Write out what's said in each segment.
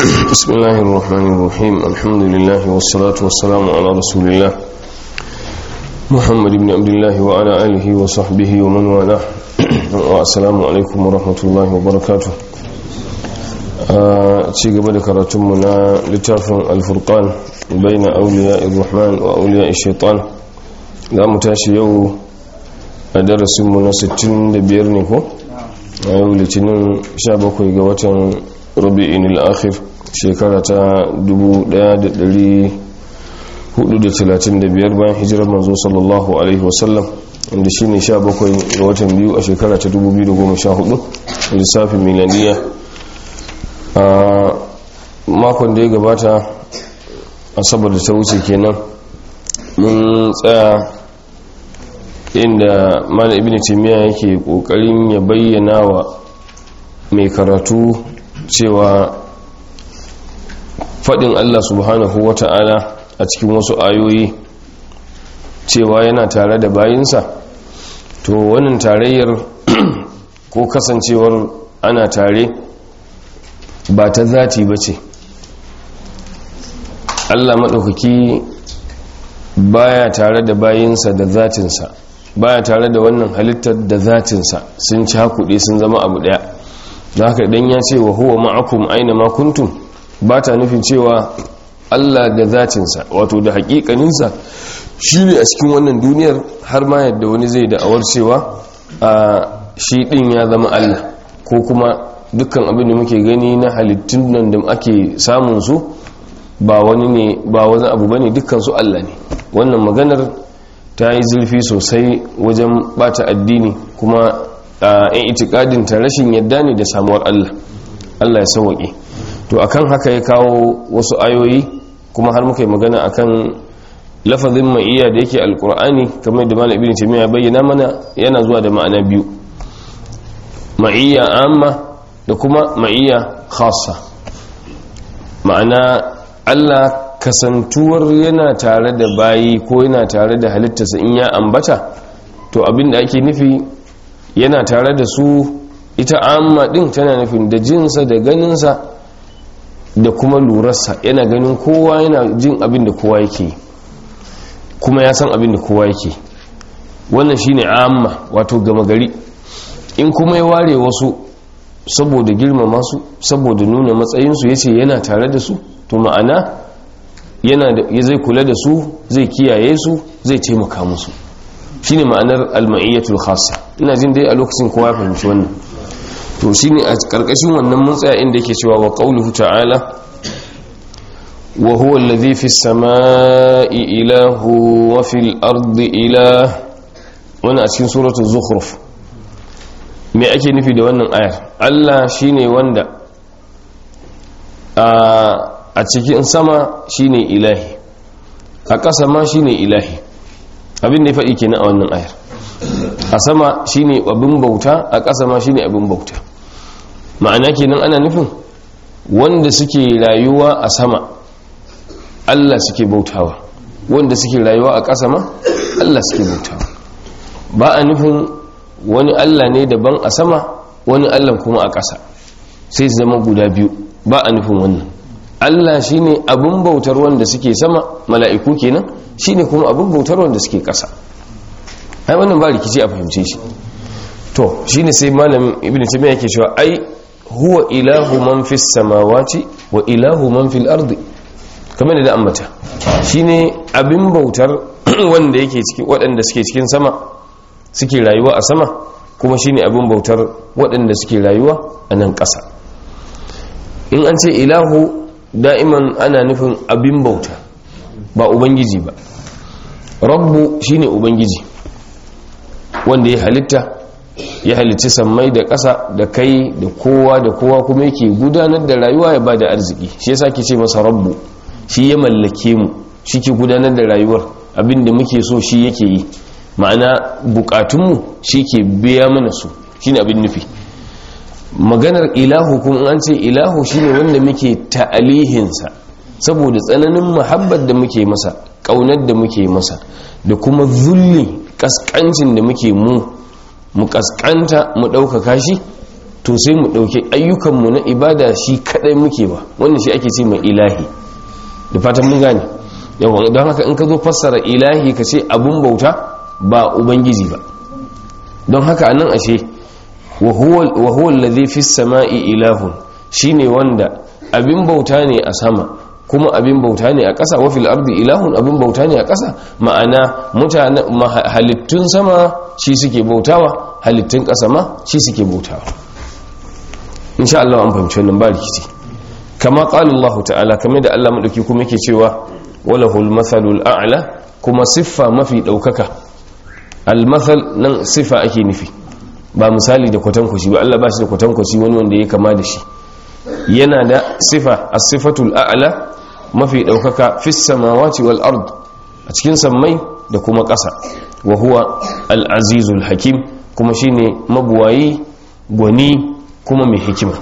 بسم الله الرحمن الرحيم الحمد لله والصلاة والسلام على رسول الله محمد بن عبد الله وعلى آله وصحبه ومن والاه والسلام عليكم ورحمة الله وبركاته ci gaba da karatunmu na littafin alfurkan bai na auliya irrahman wa auliya shaitan za mu tashi yau a darasinmu na 65 ne ko a yau litinin 17 ga watan rabi'in al'akhir shekara ta 1435 bayan hijirar manzo sallallahu alaihi wasallam inda shi ne 17 ga watan biyu a shekara ta 2014 lissafin milaniya a makon da ya gabata asabar da ta wuce kenan mun tsaya inda mana ibn timiya yake kokarin ya bayyana wa mai karatu cewa fadin Allah subhanahu wata'ala a cikin wasu ayoyi cewa yana tare da bayinsa to wannan tarayyar ko kasancewar ana tare ba ta zati ba ce Allah maɗaukaki baya tare da bayinsa da zatinsa baya tare da wannan halittar da zatinsa sun ci hakuɗe sun zama abu ɗaya da haka idan ya ce wa huwa ma'akum aina ma kuntum ba ta nufin cewa Allah da zatinsa wato da hakikaninsa shi ne a cikin wannan duniyar har ma yadda wani zai da'awar cewa a shi ɗin ya zama Allah ko kuma dukkan abin da muke gani na halittun nan da ake samun su ba wani ne ba wani abu bane dukkan su Allah ne wannan maganar ta yi zurfi sosai wajen bata addini kuma a yan itikadin ta rashin yadda ne da samuwar Allah Allah ya sauwaƙe to akan haka ya kawo wasu ayoyi kuma har muka yi magana akan lafazin ma'iyya da yake alkur'ani kamar da malam ibn taymiya bayyana mana yana zuwa da ma'ana biyu ma'iyya amma da kuma ma'iyya khassa ma'ana Allah kasantuwar yana tare da bayi ko yana tare da halittarsa in ya ambata to abin da ake nufi yana tare da su ita amma din tana nufin da jinsa da ganinsa da kuma lurarsa yana ganin kowa yana jin abin da kowa yake kuma ya san abin da kowa yake wannan shine amma wato gama gari in kuma ya ware wasu saboda girmama su saboda nuna matsayinsu ya ce yana tare da su to ma'ana yana da zai kula da su zai kiyaye su zai taimaka musu shine ma'anar alma'iyyatul khassa ina jin dai a lokacin kowa ya fahimci wannan to shine a karkashin wannan mun tsaya inda yake cewa wa qauluhu ta'ala wa huwa alladhi fis samai ilahu wa fil ardi ilah wannan a cikin suratul zukhruf me ake nufi da wannan ayar Allah shine wanda a cikin sama shine ilahi a ƙasa ma shine ilahi abin da ya faɗi kenan a wannan ayar a sama shine abin bauta a ƙasa ma shine abin bauta ma'ana kenan ana nufin wanda suke rayuwa a sama Allah suke bautawa wanda suke rayuwa a ƙasa ma Allah suke bautawa ba a nufin wani Allah ne daban a sama wani Allah kuma a ƙasa sai zama guda biyu ba a nufin wannan Allah shine abin bautar wanda suke sama mala'iku kenan shine kuma abin bautar wanda suke ƙasa ai wannan ba rikici a fahimce shi to shine sai malam ibn taymiya yake cewa ai huwa ilahu man fis samawati wa ilahu man fil ardi kamar da ambata shine abin bautar wanda yake ciki waɗanda suke cikin sama suke rayuwa a sama kuma shine abin bautar waɗanda suke rayuwa a nan ƙasa in an ce ilahu da'iman ana nufin abin bauta ba ubangiji ba rabbu shine ubangiji wanda ya halitta ya halitta sammai da ƙasa da kai da kowa da kowa kuma yake gudanar da rayuwa ya ba da arziki shi yasa ke ce masa rabbu shi ya mallake mu shi ke gudanar da rayuwar abin da muke so shi yake yi ma'ana bukatunmu shi ke biya mana su shine abin nufi maganar ilahu kuma an ce ilahu shine wanda muke ta'alihinsa saboda tsananin muhabbar da muke masa ƙaunar da muke masa da kuma zulli kaskancin da muke mu mu kaskanta mu ɗaukaka shi to sai mu ɗauki ayyukanmu na ibada shi kaɗai muke ba wannan shi ake ce mai ilahi da fatan mun gane yawan don haka in ka zo fassara ilahi ka ce abun bauta ba ubangiji ba don haka anan ashe wa huwa alladhi fis sama'i ilahun shine wanda abin bauta ne a sama kuma abin bauta ne a ƙasa wa fil ardi ilahun abin bauta ne a ƙasa ma'ana mutane halittun sama shi suke bautawa halittun ƙasa ma shi suke bautawa insha Allah an fahimci wannan ba rikici kama qala Allah ta'ala kamar da Allah madauki kuma yake cewa walahul mathalul a'la kuma siffa mafi daukaka al mathal nan siffa ake nufi ba misali da kwatankwashi ba Allah ba shi da kwatankwashi wani wanda ya kama da shi yana da sifa as-sifatul a'la mafi daukaka fis samawati wal ard a cikin sammai da kuma ƙasa wa huwa al-azizul hakim kuma shine mabuwayi gwani kuma mai hikima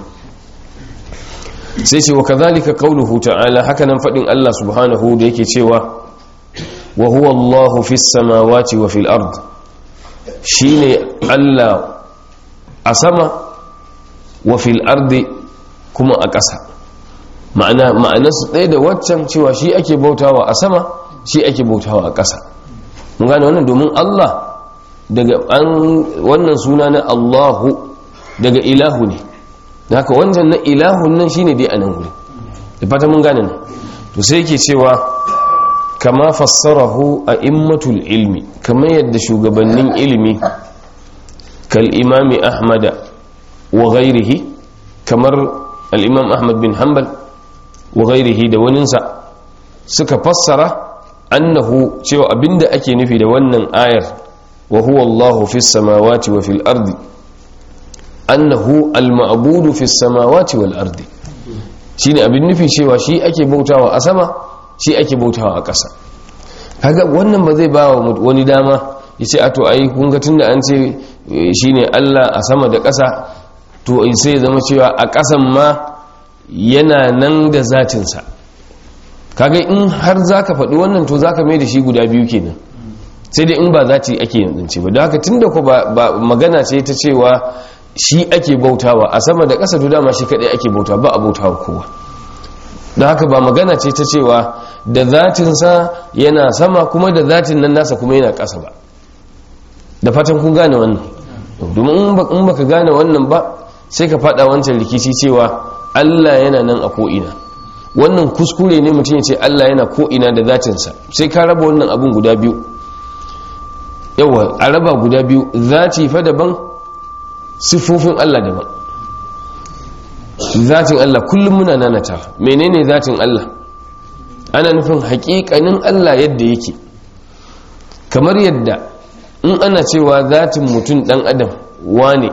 sai ce wa kadhalika qawluhu ta'ala hakanan fadin Allah subhanahu da yake cewa wa huwa Allahu fis samawati wa fil ard shine Allah a sama wa fil ardi kuma a ƙasa ma'ana ma'anarsu ɗaya da waccan cewa shi ake bautawa a sama shi ake bautawa a ƙasa mun gane wannan domin Allah daga an wannan suna na Allahu daga ilahu ne da haka wancan na ilahun nan shine dai a nan guri da fata mun gane nan to sai yake cewa kama fassarahu a immatul ilmi kamar yadda shugabannin ilimi kal imami ahmada wa ghairihi kamar al-imam ahmad bin hanbal wa ghairihi da waninsa suka fassara annahu cewa abinda ake nufi da wannan ayar wa huwa Allahu fis samawati wa fil ardi annahu al-ma'budu fis samawati wal ardi shine abin nufi cewa shi ake bautawa a sama shi ake bautawa a ƙasa kaga wannan ba zai bawa wani dama yace a to ai kun ga tunda an ce shine Allah a sama da ƙasa to sai zama cewa a ƙasan ma yana nan da zatinsa kaga in har zaka faɗi wannan to zaka mai da shi guda biyu kenan sai dai in ba zati ake yanzance ba don haka tunda ko ba magana ce ta cewa shi ake bautawa a sama da ƙasa to dama shi kaɗai ake bautawa ba a bautawa kowa don haka ba magana ce ta cewa da zatinsa yana sama kuma da zatin nan nasa kuma yana ƙasa ba da fatan kun gane wannan domin in baka gane wannan ba sai ka faɗa wancan rikici cewa Allah yana nan a ko'ina wannan kuskure ne mutum ya ce Allah yana ko'ina da zatinsa sai ka raba wannan abun guda biyu yawa a raba guda biyu zati fa daban siffofin Allah daban zatin Allah kullum muna nanata menene zatin Allah ana nufin hakikanin Allah yadda yake kamar yadda in ana cewa zatin mutum dan adam wane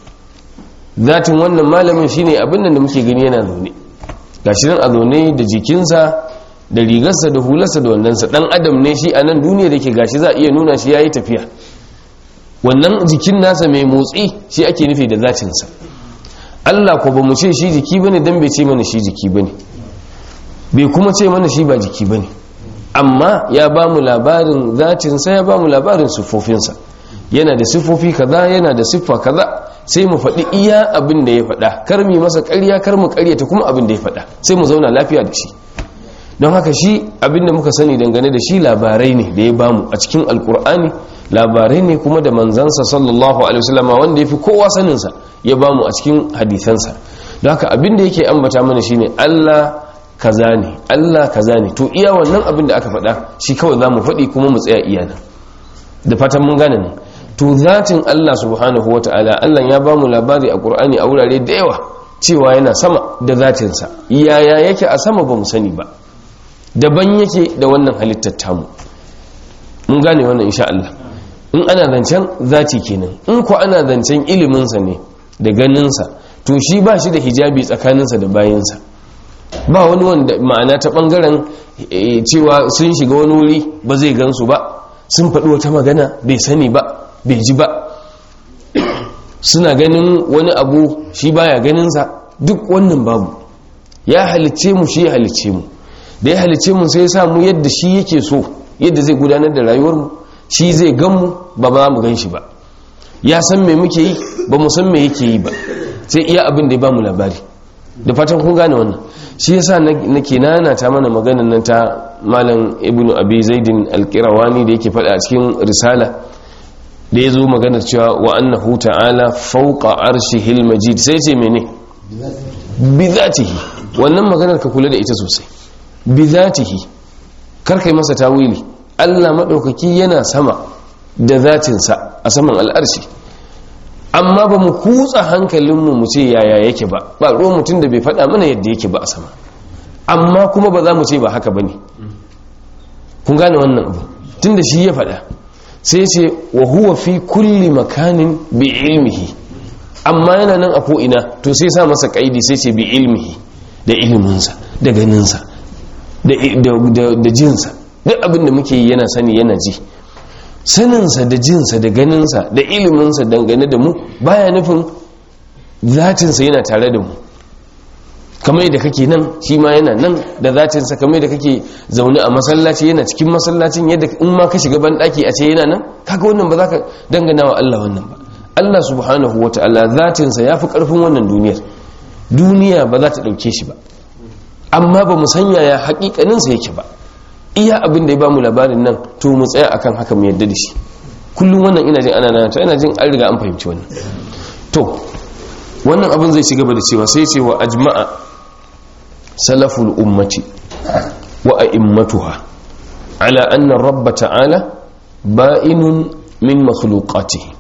zatin wannan malamin shine abin da muke gani yana zaune gashi nan a zaune da jikinsa da rigarsa da hularsa da wandansa dan adam ne shi a nan duniya da ke gashi za a iya nuna shi yayi tafiya wannan jikin nasa mai motsi shi ake nufi da zatinsa Allah ko ba mu ce shi jiki bane dan bai ce mana shi jiki bane bai kuma ce mana shi ba jiki bane amma ya ba mu labarin zatinsa ya ba mu labarin siffofinsa yana da siffofi kaza yana da siffa kaza sai mu faɗi iya abin da ya faɗa kar mu masa ƙarya kar mu ƙaryata kuma abin da ya faɗa sai mu zauna lafiya da shi don haka shi abin da muka sani dangane da shi labarai ne da ya bamu a cikin alkur'ani labarai ne kuma da manzansa sallallahu alaihi wasallam wanda ya fi kowa saninsa ya bamu a cikin hadisansa don haka abin da yake ambata mana shine Allah kaza ne Allah kaza ne to iya wannan abin da aka faɗa shi kawai za mu faɗi kuma mu tsaya iya nan da fatan mun gane nan to zatin Allah subhanahu wata'ala Allah ya bamu labari a Qur'ani a wurare da yawa cewa yana sama da zatinsa yaya yake a sama ba mu sani ba daban yake da wannan halittar tamu mun gane wannan insha Allah in ana zancen zati kenan in ko ana zancen iliminsa ne da ganinsa to shi ba shi da hijabi tsakaninsa da bayansa ba wani wanda ma'ana ta bangaren cewa sun shiga wani wuri ba zai gansu ba sun faɗi wata magana bai sani ba bai ji ba suna ganin wani abu shi baya ganinsa duk wannan babu ya halicce mu shi ya halicce mu da ya halicce mu sai ya samu yadda shi yake so yadda zai gudanar da rayuwarmu shi zai gan mu ba ba mu gan shi ba ya san me muke yi ba mu san me yake yi ba sai iya abin da ya bamu labari da fatan kun gane wannan shi yasa nake nana ta mana maganar nan ta malam ibnu abi zaidin alqirawani da yake faɗa a cikin risala da ya zo maganar cewa wa annahu ta'ala fawqa arshihil majid sai ce mene bi zatihi wannan maganar ka kula da ita sosai bi zatihi kar kai masa tawili Allah madaukaki yana sama da zatinsa a saman al'arshi amma ba mu kutsa hankalinmu mu ce yaya yake ba ba ruwan mutum da bai faɗa mana yadda yake ba a sama amma kuma ba za mu ce ba haka ba ne kun gane wannan abu tun da shi ya faɗa sai ce wa huwa fi kulli makanin bi ilmihi amma yana nan a ko'ina to sai sa masa kaidi sai ce bi ilmihi da iliminsa da ganinsa da jinsa duk abin da muke yi yana sani yana ji saninsa da jinsa da ganinsa da iliminsa dangane da mu baya nufin zatinsa yana tare da mu kamar yadda kake nan shi ma yana nan da zatinsa kamar yadda kake zaune a masallaci yana cikin masallacin yadda in ma ka shiga banɗaki a ce yana nan kaga wannan ba za ka dangana wa Allah wannan ba Allah subhanahu wa ta'ala zatinsa ya fi ƙarfin wannan duniyar duniya ba za ta ɗauke shi ba amma ba mu sanya ya haƙiƙaninsa yake ba iya abin da ya bamu labarin nan to mu tsaya akan haka mu yadda da shi kullum wannan ina jin ana nan to ina jin an riga an fahimci wannan to wannan abin zai ci gaba da cewa sai ce wa ajma'a salaful ummati wa a'immatuha ala anna rabb ta'ala ba'inun min makhluqatihi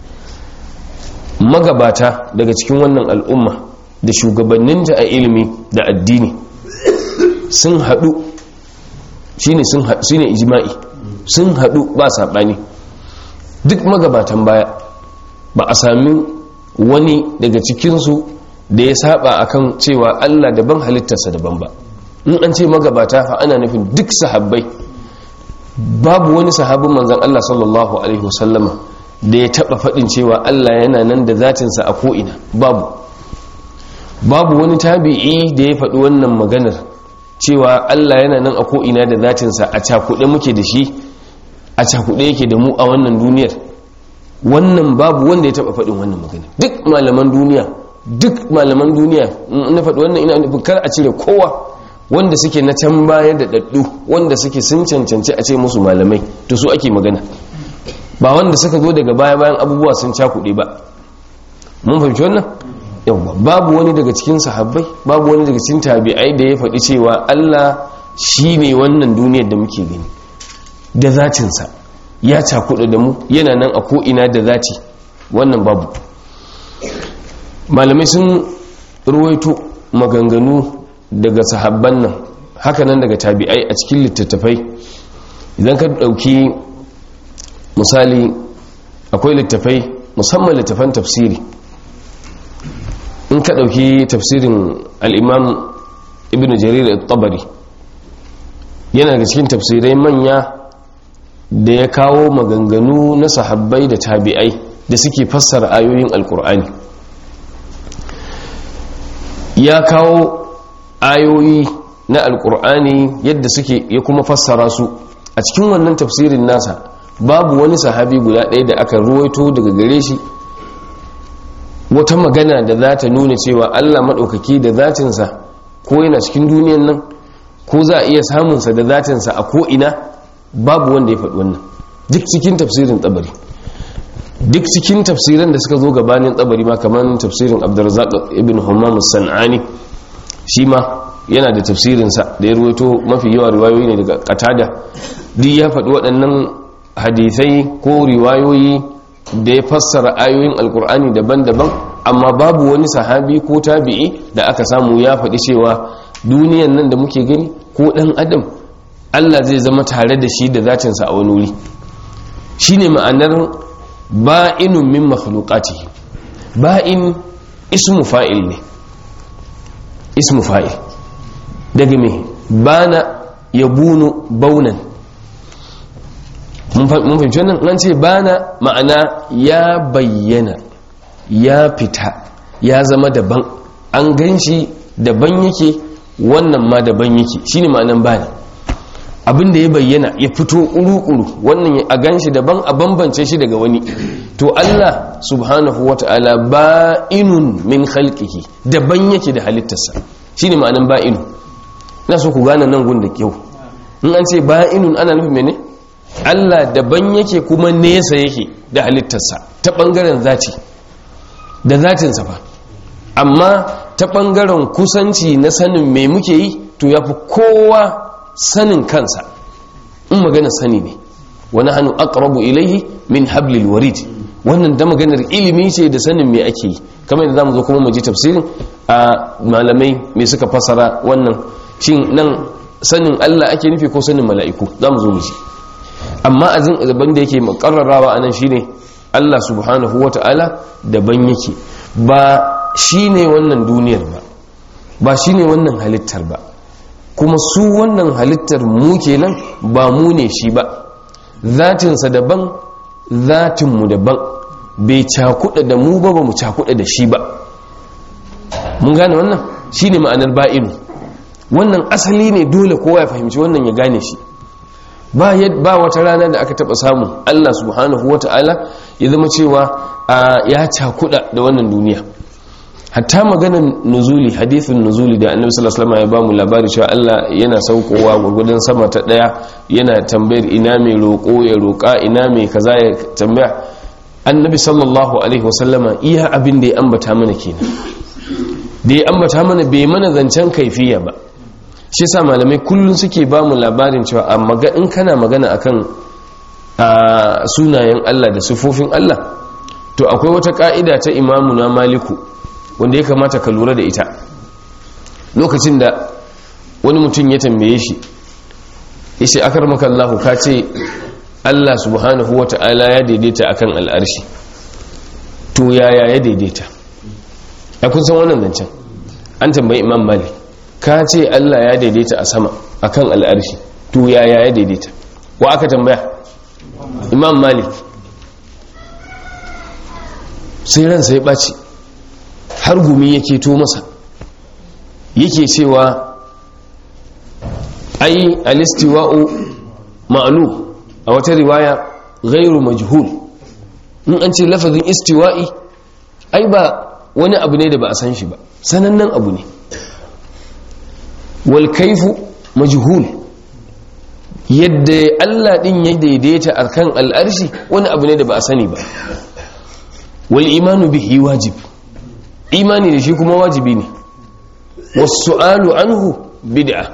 magabata daga cikin wannan al'umma da shugabanninta a ilimi da addini sun haɗu shine sun shine ijma'i sun hadu ba sabani duk magabatan baya ba a sami wani daga cikinsu da ya saba akan cewa Allah daban halittarsa daban ba in an ce magabata fa ana nufin duk sahabbai babu wani sahabin manzon Allah sallallahu alaihi wasallama da ya taba fadin cewa Allah yana nan da zatinsa a ko'ina babu babu wani tabi'i da ya faɗi wannan maganar cewa Allah yana nan a ko'ina da zatinsa a cakuɗe muke da shi a cakuɗe yake da mu a wannan duniyar wannan babu wanda ya taɓa faɗin wannan magana duk malaman duniya duk malaman duniya na faɗi wannan ina nufin kar a cire kowa wanda suke na can baya da ɗaɗɗu wanda suke sun cancanci a ce musu malamai to su ake magana ba wanda suka zo daga baya bayan abubuwa sun cakuɗe ba mun fahimci wannan yawwa babu wani daga cikin sahabbai babu wani daga cikin tabi'ai da ya faɗi cewa Allah shi ne wannan duniyar da muke gani da zatinsa ya cakuɗa da mu yana nan a ko'ina da zati wannan babu malamai sun ruwaito maganganu daga sahabban nan hakanan daga tabi'ai a cikin littattafai idan ka ɗauki misali akwai littattafai musamman littattafan tafsiri in ka ɗauki tafsirin al'imam ibn jarir tabari yana daga cikin tafsirai manya da ya kawo maganganu na sahabbai da tabi'ai da suke fassara ayoyin alkur'ani ya kawo ayoyi na alkur'ani yadda suke ya kuma fassara su a cikin wannan tafsirin nasa babu wani sahabi guda ɗaya da aka ruwaito daga gare shi wata magana da za ta nuna cewa allah maɗaukaki da zatinsa ko yana cikin duniyan nan ko za a iya samunsa da zatinsa a ko'ina babu wanda ya faɗi wannan duk cikin tafsirin tsabari duk cikin tafsirin da suka zo gabanin tsabari ma kamar tafsirin abdurrazak ibn hammam san'ani shi ma yana da tafsirinsa da ya ruwaito mafi yawa riwayoyi ne daga katada duk ya faɗi waɗannan hadithai ko riwayoyi da ya fassara ayoyin alkur'ani daban-daban amma babu wani sahabi ko tabi'i da aka samu ya faɗi cewa duniyan nan da muke gani ko ɗan adam allah zai zama tare da shi da zatinsa a wani wuri shi ne ma'anar ba'inun min makhluqatihi ba'in ismu fa'il ne ismu fa'il daga me bana yabunu baunan mun fahimci wannan nan ce bana ma'ana ya bayyana ya fita ya zama daban an gan shi daban yake wannan ma daban yake shine ma'anan bana abin da ya bayyana ya fito uru-uru wannan a ganshi daban a bambance shi daga wani to Allah subhanahu wata'ala ba'inun min khalqihi daban yake da halittarsa shine ma'anan ba'inu ina so ku gane nan gun da kyau in an ce ba'inun ana nufin mene Allah daban yake kuma nesa yake da halittarsa ta bangaren zati da zatinsa fa amma ta bangaren kusanci na sanin me muke yi to yafi kowa sanin kansa in magana sani ne wani hannu aqrabu ilaihi min hablil warid wannan da maganar ilimi ce da sanin me ake yi kamar yadda zamu zo kuma mu ji tafsirin a malamai me suka fasara wannan shin nan sanin Allah ake nufi ko sanin mala'iku zamu zo mu ji amma azin daban da yake makarrarawa anan shine Allah subhanahu wata'ala daban yake ba shine wannan duniyar ba ba shine wannan halittar ba kuma su wannan halittar mu kenan ba mu ne shi ba zatinsa daban zatinmu daban bai cakuɗa da mu ba ba mu cakuɗa da shi ba mun gane wannan shi ne ma'anar ba'inu wannan asali ne dole kowa ya fahimci wannan ya gane shi ba ba wata rana da aka taɓa samu allah subhanahu wata'ala ya zama cewa ya cakuɗa da wannan duniya hatta maganar nuzuli hadithin nuzuli da annabi sallallahu alaihi wasallam ya bamu labari cewa Allah yana saukowa gurgudun sama ta daya yana tambayar ina mai roko ya roka ina mai kaza ya tambaya annabi sallallahu alaihi wasallam iya abin da ya ambata mana kenan da ya ambata mana bai mana zancen kaifiya ba shi yasa malamai kullun suke bamu labarin cewa amma ga in kana magana akan sunayen Allah da sifofin Allah to akwai wata ka'ida ta imamu na maliku wanda ya kamata ka lura da ita lokacin da wani mutum ya tambaye shi yace akar maka Allah ka ce Allah subhanahu wata'ala ya daidaita akan al'arshi to yaya ya daidaita ya kun san wannan zancen an tambayi imam malik ka ce Allah ya daidaita a sama akan al'arshi to yaya ya daidaita wa aka tambaya imam malik sai ransa ya ɓaci har gumi yake to masa yake cewa ai alistiwa'u ma'lu a wata riwaya ghairu majhul in an ce lafazin istiwa'i ai ba wani abu ne da ba a san shi ba sanannen abu ne wal kaifu majhul yadda Allah din ya daidaita akan al'arshi wani abu ne da ba a sani ba wal imanu bihi wajib imani da shi kuma wajibi ne wasu'alu anhu bid'a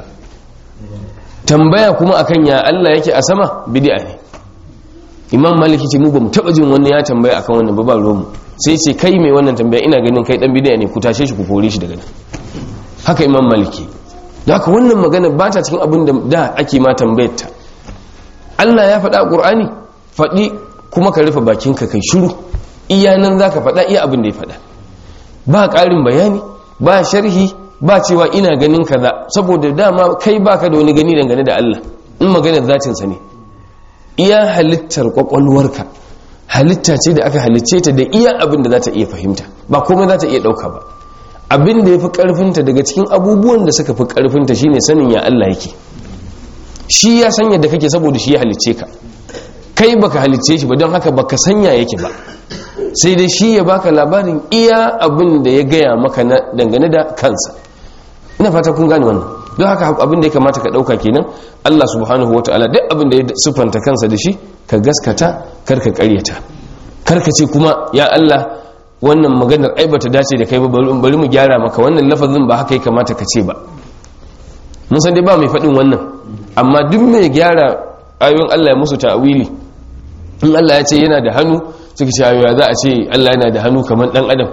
tambaya kuma akan ya Allah yake a sama bid'a ne imam maliki ce mu bamu taba jin wani ya tambaya akan wannan ba ba ruwanmu sai ce kai mai wannan tambaya ina ganin kai dan bid'a ne ku tashe shi ku kore shi daga nan haka imam maliki da haka wannan magana ba ta cikin abin da da ake ma tambayar ta Allah ya faɗa a Qur'ani faɗi kuma ka rufe bakinka kai shiru iya nan zaka faɗa iya abin da ya faɗa ba ƙarin bayani ba sharhi ba cewa ina ganin kaza saboda dama kai baka da wani gani dangane da Allah in maganar zatinsa ne iya halittar kwakwalwarka halitta ce da aka halicce ta da iya abin da za ta iya fahimta ba komai za ta iya ɗauka ba abin da ya fi ƙarfinta daga cikin abubuwan da suka fi ƙarfinta shine sanin ya Allah yake shi ya san yadda kake saboda shi ya halicce ka kai baka halicce shi ba don haka baka sanya yake ba sai dai shi ya baka labarin iya abin da ya gaya maka na dangane da kansa ina fata kun gane wannan don haka abin da ya kamata ka dauka kenan Allah subhanahu wataala duk abin da ya sufanta kansa da shi ka gaskata kar ka karyata kar ka ce kuma ya Allah wannan maganar ai bata dace da kai ba bari mu gyara maka wannan lafazin ba haka ya kamata ka ce ba mun san dai ba mai faɗin wannan amma duk mai gyara ayoyin Allah ya musu ta'wili in Allah ya ce yana da hannu suka ce ya za a ce Allah yana da hannu kamar dan adam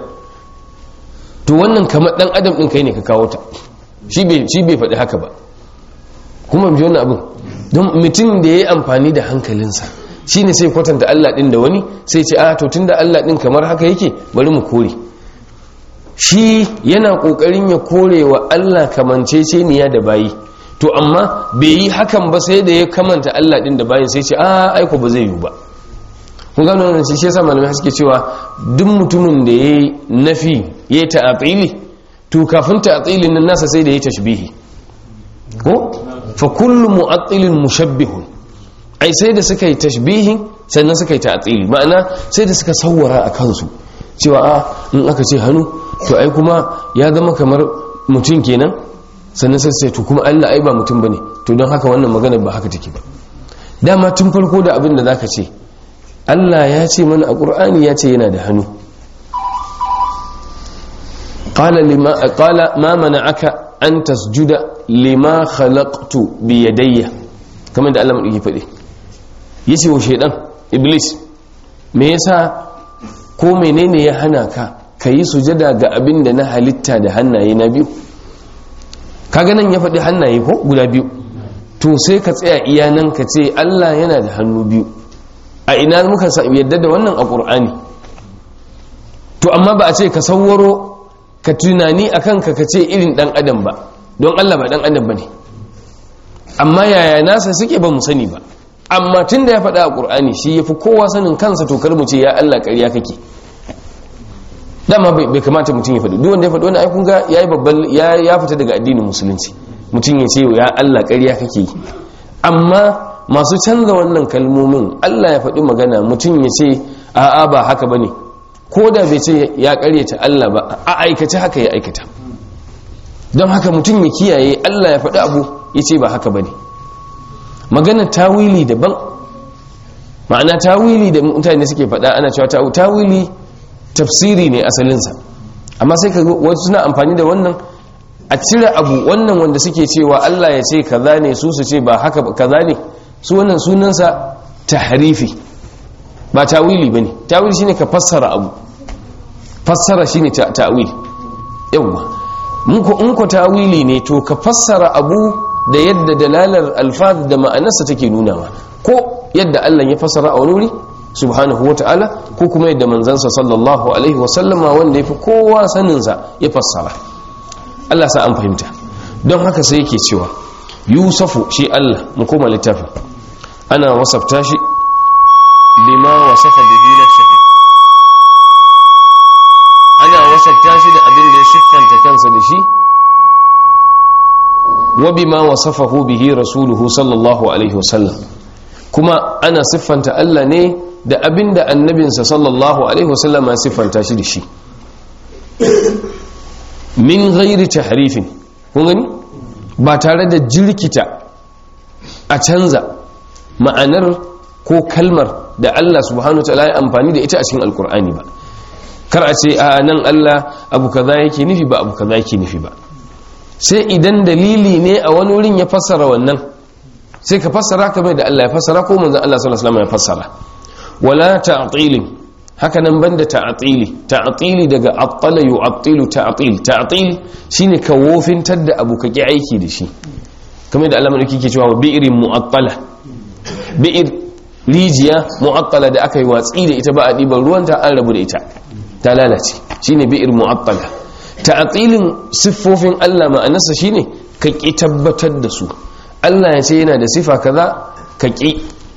to wannan kamar dan adam din kai ne ka kawo ta shi bai shi bai faɗi haka ba kuma bi wannan abin don mutum da yayi amfani da hankalinsa shine sai kwatanta Allah din da wani sai ce a to tunda Allah din kamar haka yake bari mu kore shi yana kokarin ya kore wa Allah kamanceceniya da bayi to amma bai yi hakan ba sai da ya kamanta Allah din da bayin sai ce a aiko ba zai yi ba kun gano wannan shi yasa malamai suke cewa duk mutumin da yayi nafi yayi ta'atili to kafin ta'atilin nan nasa sai da yayi tashbihi ko fa kullu mu'attilin mushabbihun ai sai da suka yi tashbihin sannan suka yi ta'tili ma'ana sai da suka sawwara a kansu cewa a in aka ce hannu to ai kuma ya zama kamar mutum kenan sannan sai sai to kuma Allah ai ba mutum bane to don haka wannan magana ba haka take ba dama tun farko da abin da zaka ce Allah ya ce mana a Qur'ani ya ce yana da hannu qala lima qala ma mana'aka an tasjuda lima khalaqtu bi yadayya kamar da Allah madauki fade yace wa shaydan iblis me yasa ko menene ya hana ka kayi sujada ga abin da na halitta da hannaye na biyu kaga nan ya faɗi hannaye ko guda biyu to sai ka tsaya iya nan ka ce Allah yana da hannu biyu a ina muka yadda da wannan a ƙur'ani to amma ba a ce ka sauwaro ka tunani a kanka ka ce irin ɗan adam ba don Allah ba ɗan adam ba ne amma yaya nasa suke ba mu sani ba amma tun da ya faɗa a ƙur'ani shi ya fi kowa sanin kansa to kar mu ce ya Allah ƙarya kake dama bai kamata mutum ya faɗi duk wanda ya faɗi wani aikun ga ya yi babban ya fita daga addinin musulunci mutum ya ce ya Allah ƙarya kake yi amma masu canza wannan kalmomin Allah ya faɗi magana mutum ya ce a'a ba haka bane ko da bai ce ya ƙaryata Allah ba a aikace haka ya aikata don haka mutum ya kiyaye Allah ya faɗi abu ya ce ba haka bane magana tawili daban ma'ana tawili da mutane suke faɗa ana cewa tawili tafsiri ne asalinsa amma sai ka wasu suna amfani da wannan a cire abu wannan wanda suke cewa Allah ya ce kaza ne su su ce ba haka kaza ne su wannan sunansa tahrifi ba tawili bane tawili shine ka fassara abu fassara shine ta'wil yawa mun ko in ko tawili ne to ka fassara abu da yadda dalalar alfaz da ma'anarsa take nunawa ko yadda Allah ya fassara a wani wuri subhanahu wa ta'ala ko kuma yadda manzansa sallallahu alaihi wasallama wanda ya fi kowa saninsa ya fassara Allah sa an fahimta don haka sai yake cewa yusufu shi Allah mu koma littafin ana wasafta shi bima wasafa bihi nafsihi ana wasafta shi da abin da ya siffanta kansa da shi wa bima wasafahu bihi rasuluhu sallallahu alaihi wasallam kuma ana siffanta Allah ne da abin da annabinsa sallallahu alaihi wasallam ya siffanta shi da shi min ghairi tahrifin kun gani ba tare da jirkita a canza ma'anar ko kalmar da Allah subhanahu wataala ya amfani da ita a cikin alkur'ani ba kar a ce a nan Allah abu kaza yake nufi ba abu kaza yake nufi ba sai idan dalili ne a wani wurin ya fassara wannan sai ka fassara kamar da Allah ya fassara ko manzon Allah sallallahu alaihi wasallam ya fassara wala ta'tilin haka nan banda ta'tili ta'tili daga attala yu'attilu ta'til ta'til shine ka wofintar da abu kake aiki da shi kamar da Allah madauki ke cewa bi'rin mu'attala bi'ir rijiya mu'attala da aka yi watsi da ita ba a diban ruwanta an rabu da ita ta lalace shine bi'ir mu'attala ta'tilin siffofin Allah ma'anarsa shine ka ki tabbatar da su Allah ya ce yana da sifa kaza ka ki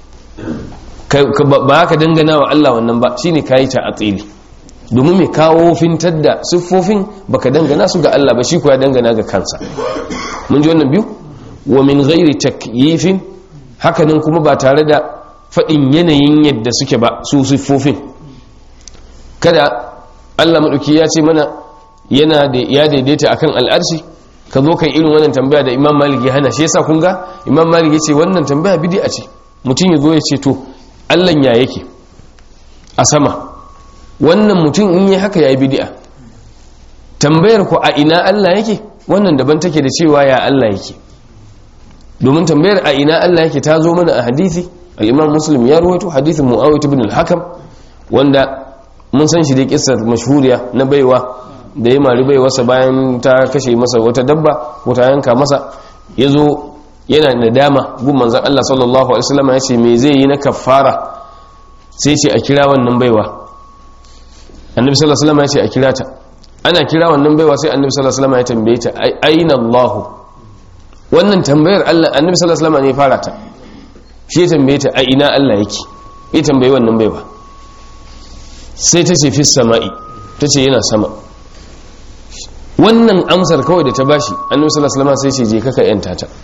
ba ka dangana wa Allah wannan ba shine kayi ta atsili domin mai kawo fintar da siffofin baka dangana su ga Allah ba shi ko ya dangana ga kansa mun ji wannan biyu wa min ghairi takyifin hakanan kuma ba tare da fadin yanayin yadda suke ba su siffofin kada Allah madauki ya ce mana yana da ya daidaita akan al'arshi ka zo kai irin wannan tambaya da Imam Malik ya hana shi yasa kun ga Imam Malik ya ce wannan tambaya bid'a ce mutum ya zo ya ce to allan ya yake a sama wannan mutum in yi haka ya yi bidi'a tambayar ku a ina allah yake wannan daban take da cewa ya allah yake domin tambayar a ina allah yake ta zo mana a hadithi al'imam muslim ya ruwaito hadithin mu'awiyat ibn al-hakam wanda mun san shi da kissar mashhuriya na baiwa da ya mari baiwarsa bayan ta kashe masa wata dabba wata yanka masa ya zo yana da dama gun manzan Allah sallallahu Alaihi wasallam ya ce me zai yi na kafara sai ce a kira wannan baiwa annabi sallallahu Alaihi wasallam ya ce a kira ta ana kira wannan baiwa sai annabi sallallahu Alaihi wasallam ya tambaye ta aina Allahu wannan tambayar Allah annabi sallallahu Alaihi wasallam ne fara ta shi ya tambaye ta a ina Allah yake ya tambaye wannan baiwa sai ta ce fis sama'i ta ce yana sama wannan amsar kawai da ta bashi annabi sallallahu Alaihi wasallam sai ce je kaka yanta ta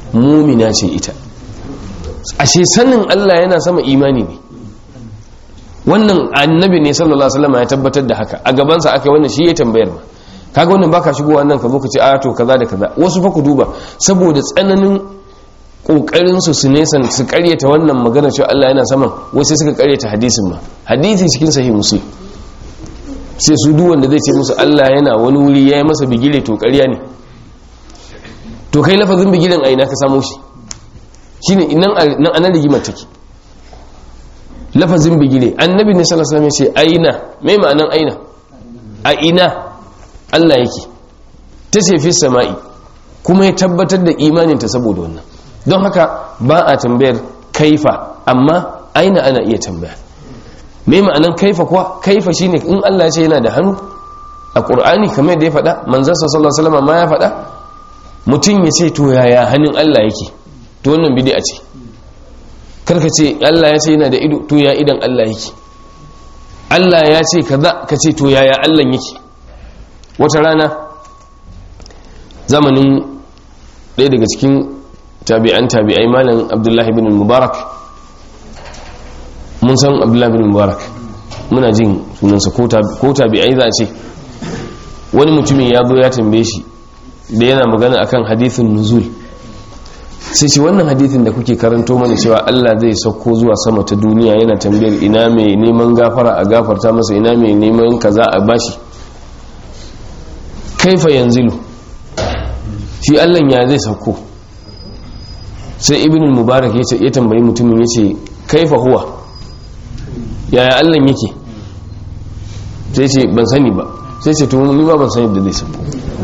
mumina ce ita ashe sanin Allah yana sama imani ne wannan annabi ne sallallahu alaihi wasallam ya tabbatar da haka a gabansa aka wannan shi ya tambayar ma kaga wannan baka shigo wannan ka zo ka ce a to kaza da kaza wasu fa ku duba saboda tsananin kokarin su su nesan su karyata wannan magana cewa Allah yana saman wasu suka karyata hadisin ma hadisi cikin sahih muslim sai su duk wanda zai ce musu Allah yana wani wuri yayi masa bigile to ƙarya ne to kai lafazin bigilen a ina ka samu shi shine nan nan anan rigimar take lafazin bigile annabi ne sallallahu alaihi wasallam ya ce aina me ma'anan aina a ina Allah yake ta ce fi sama'i kuma ya tabbatar da imaninta saboda wannan don haka ba a tambayar kaifa amma aina ana iya tambaya me ma'anan kaifa kuwa kaifa shine in Allah ya ce yana da hannu a Qur'ani kamar da ya faɗa manzon sallallahu alaihi wasallam ma ya faɗa mutum ya ce to yaya hannun Allah yake to wannan bid'a ce karka ce Allah ya ce yana da ido to ya idan Allah yake Allah ya ce kaza ka ce to yaya Allah yake wata rana zamanin ɗaya daga cikin tabi'an tabi'ai malam abdullahi bin mubarak mun san abdullahi bin mubarak muna jin sunansa ko tabi'ai za a ce wani mutumin ya zo ya tambaye shi da yana magana akan hadithin nuzul sai ce wannan hadithin da kuke karanto mana cewa Allah zai sauko zuwa sama ta duniya yana tambayar ina mai neman gafara a gafarta masa ina mai neman kaza a bashi kaifa yanzilu shi Allah ya zai sauko sai ibn mubarak ya tambayi mutumin ya ce kaifa huwa yaya Allah yake sai ce ban sani ba sai ce tun ni ba ban sani da zai sauko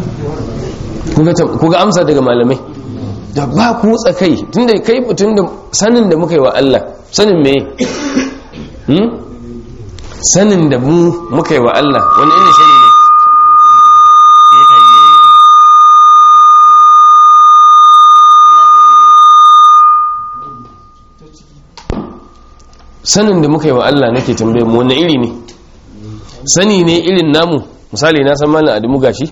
kuga amsa daga malamai da ba ku tsakai tunda kai tun da sanin da muka yi wa Allah sanin me sanin da mu muka yi wa Allah wani irin sani ne sanin da muka yi wa Allah nake tambaye mu wani iri ne sani ne irin namu misali na san malam adamu gashi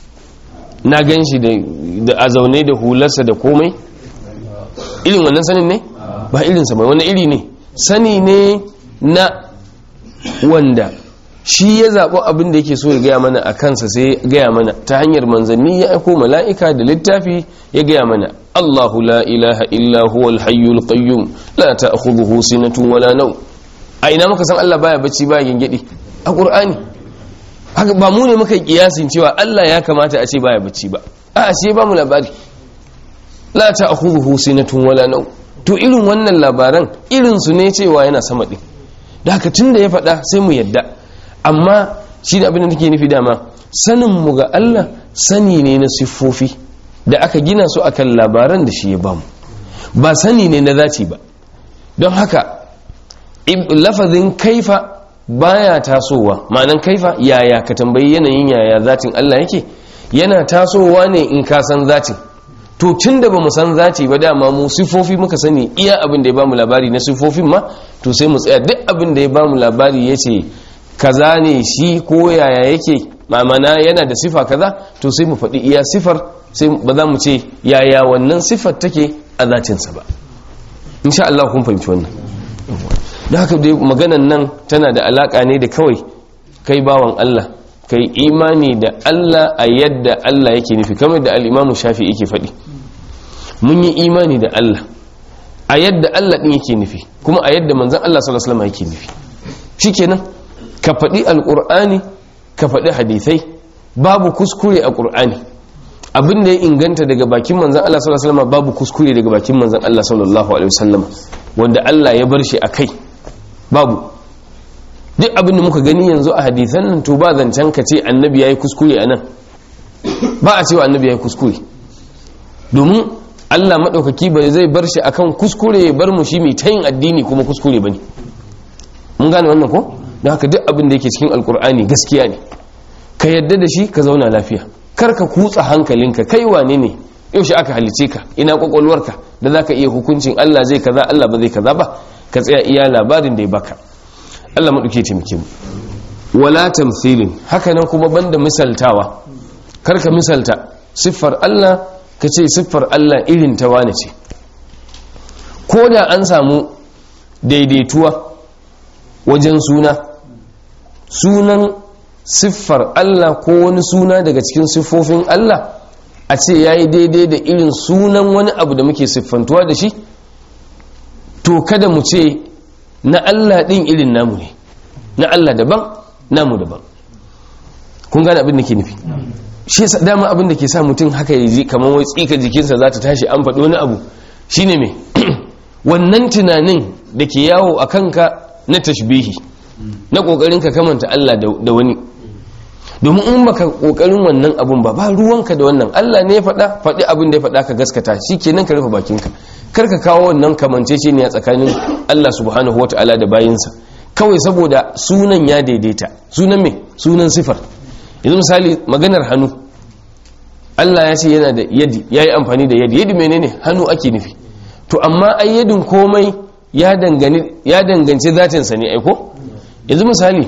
na gan shi da a zaune da hularsa da komai irin wannan sanin ne ba irinsa ba wani iri ne sani ne na wanda shi ya zaɓo abin da yake so ya gaya mana a kansa sai ya gaya mana ta hanyar manzanni ya aiko mala'ika da littafi ya gaya mana Allahu la ilaha illa huwal hayyul qayyum la ta'khudhuhu sinatun wala naw a ina muka san Allah baya bacci baya gingedi a Qur'ani haka ba mu ne muka yi kiyasin cewa Allah ya kamata a ce baya bacci ba a ce ba mu labari la ta'khudhuhu sinatun wala naw to irin wannan labaran irin su ne cewa yana sama din da haka tunda ya faɗa sai mu yadda amma shi da abin da nake nufi dama sanin mu ga Allah sani ne na siffofi da aka gina su akan labaran da shi ya bamu ba sani ne na zaci ba don haka lafazin kaifa baya tasowa ma'anan kaifa yaya ka tambayi yanayin yaya zatin Allah yake yana tasowa ne in ka san zatin to tun da ba mu san zati ba dama mu sifofi muka sani iya abin da ya bamu labari na sifofin ma to sai mu tsaya duk abin da ya bamu labari ya ce kaza ne shi ko yaya yake mamana yana da sifa kaza to sai mu faɗi iya sifar sai ba za mu ce yaya wannan sifar take a zatinsa ba insha Allah kun fahimci wannan da haka dai maganan nan tana da alaka ne da kawai kai bawan Allah kai imani da Allah a yadda Allah yake nufi kamar da al-Imam Shafi yake faɗi mun yi imani da Allah a yadda Allah din yake nufi kuma a yadda manzon Allah sallallahu alaihi wasallam yake nufi shikenan ka faɗi alƙur'ani ka faɗi hadithai babu kuskure a ƙur'ani abin da ya inganta daga bakin manzan Allah sallallahu alaihi wasallam babu kuskure daga bakin manzan Allah sallallahu alaihi wasallam wanda Allah ya bar shi a kai babu duk abin da muka gani yanzu a hadithan nan to ba zancen ka ce annabi yayi kuskure a nan ba a cewa annabi yayi kuskure domin Allah maɗaukaki ba zai bar shi akan kuskure ya bar mu shi mai tayin addini kuma kuskure bane mun gane wannan ko don haka duk abin da yake cikin alkur'ani gaskiya ne ka yadda da shi ka zauna lafiya kar ka kutsa hankalinka kai wane ne yaushe aka halice ka ina kwakwalwarka da za ka iya hukuncin allah zai kaza allah ba zai kaza ba ka tsaya iya labarin da ya baka allah maɗauke taimake mu wala tamthilin haka nan kuma banda misaltawa kar ka misalta siffar allah ka ce siffar Allah irin ta wane ce ko da an samu daidaituwa wajen suna sunan siffar Allah ko wani suna daga cikin siffofin Allah a ce ya yi daidai da irin sunan wani abu da muke siffantuwa da shi to kada mu ce na Allah ɗin irin namu ne na Allah daban namu daban kun gane abin da ke nufi shi yasa dama abin da ke sa mutum haka ya ji kamar wai tsika jikinsa za ta tashi an faɗi wani abu shine me wannan tunanin da ke yawo a kanka na tashbihi na ƙoƙarin ka kamanta Allah da wani domin in baka ƙoƙarin wannan abun ba ba ruwanka da wannan Allah ne ya faɗa faɗi abin da ya faɗa ka gaskata shi kenan ka rufe bakinka kar ka kawo wannan kamancece ne a tsakanin Allah subhanahu wata'ala da bayinsa kawai saboda sunan ya daidaita sunan me sunan sifar yanzu misali maganar hannu Allah ya ce yana da yadi ya yi amfani da yadi yadi menene hannu ake nufi to amma ai yadin komai ya danganci zatinsa ne aiko yanzu misali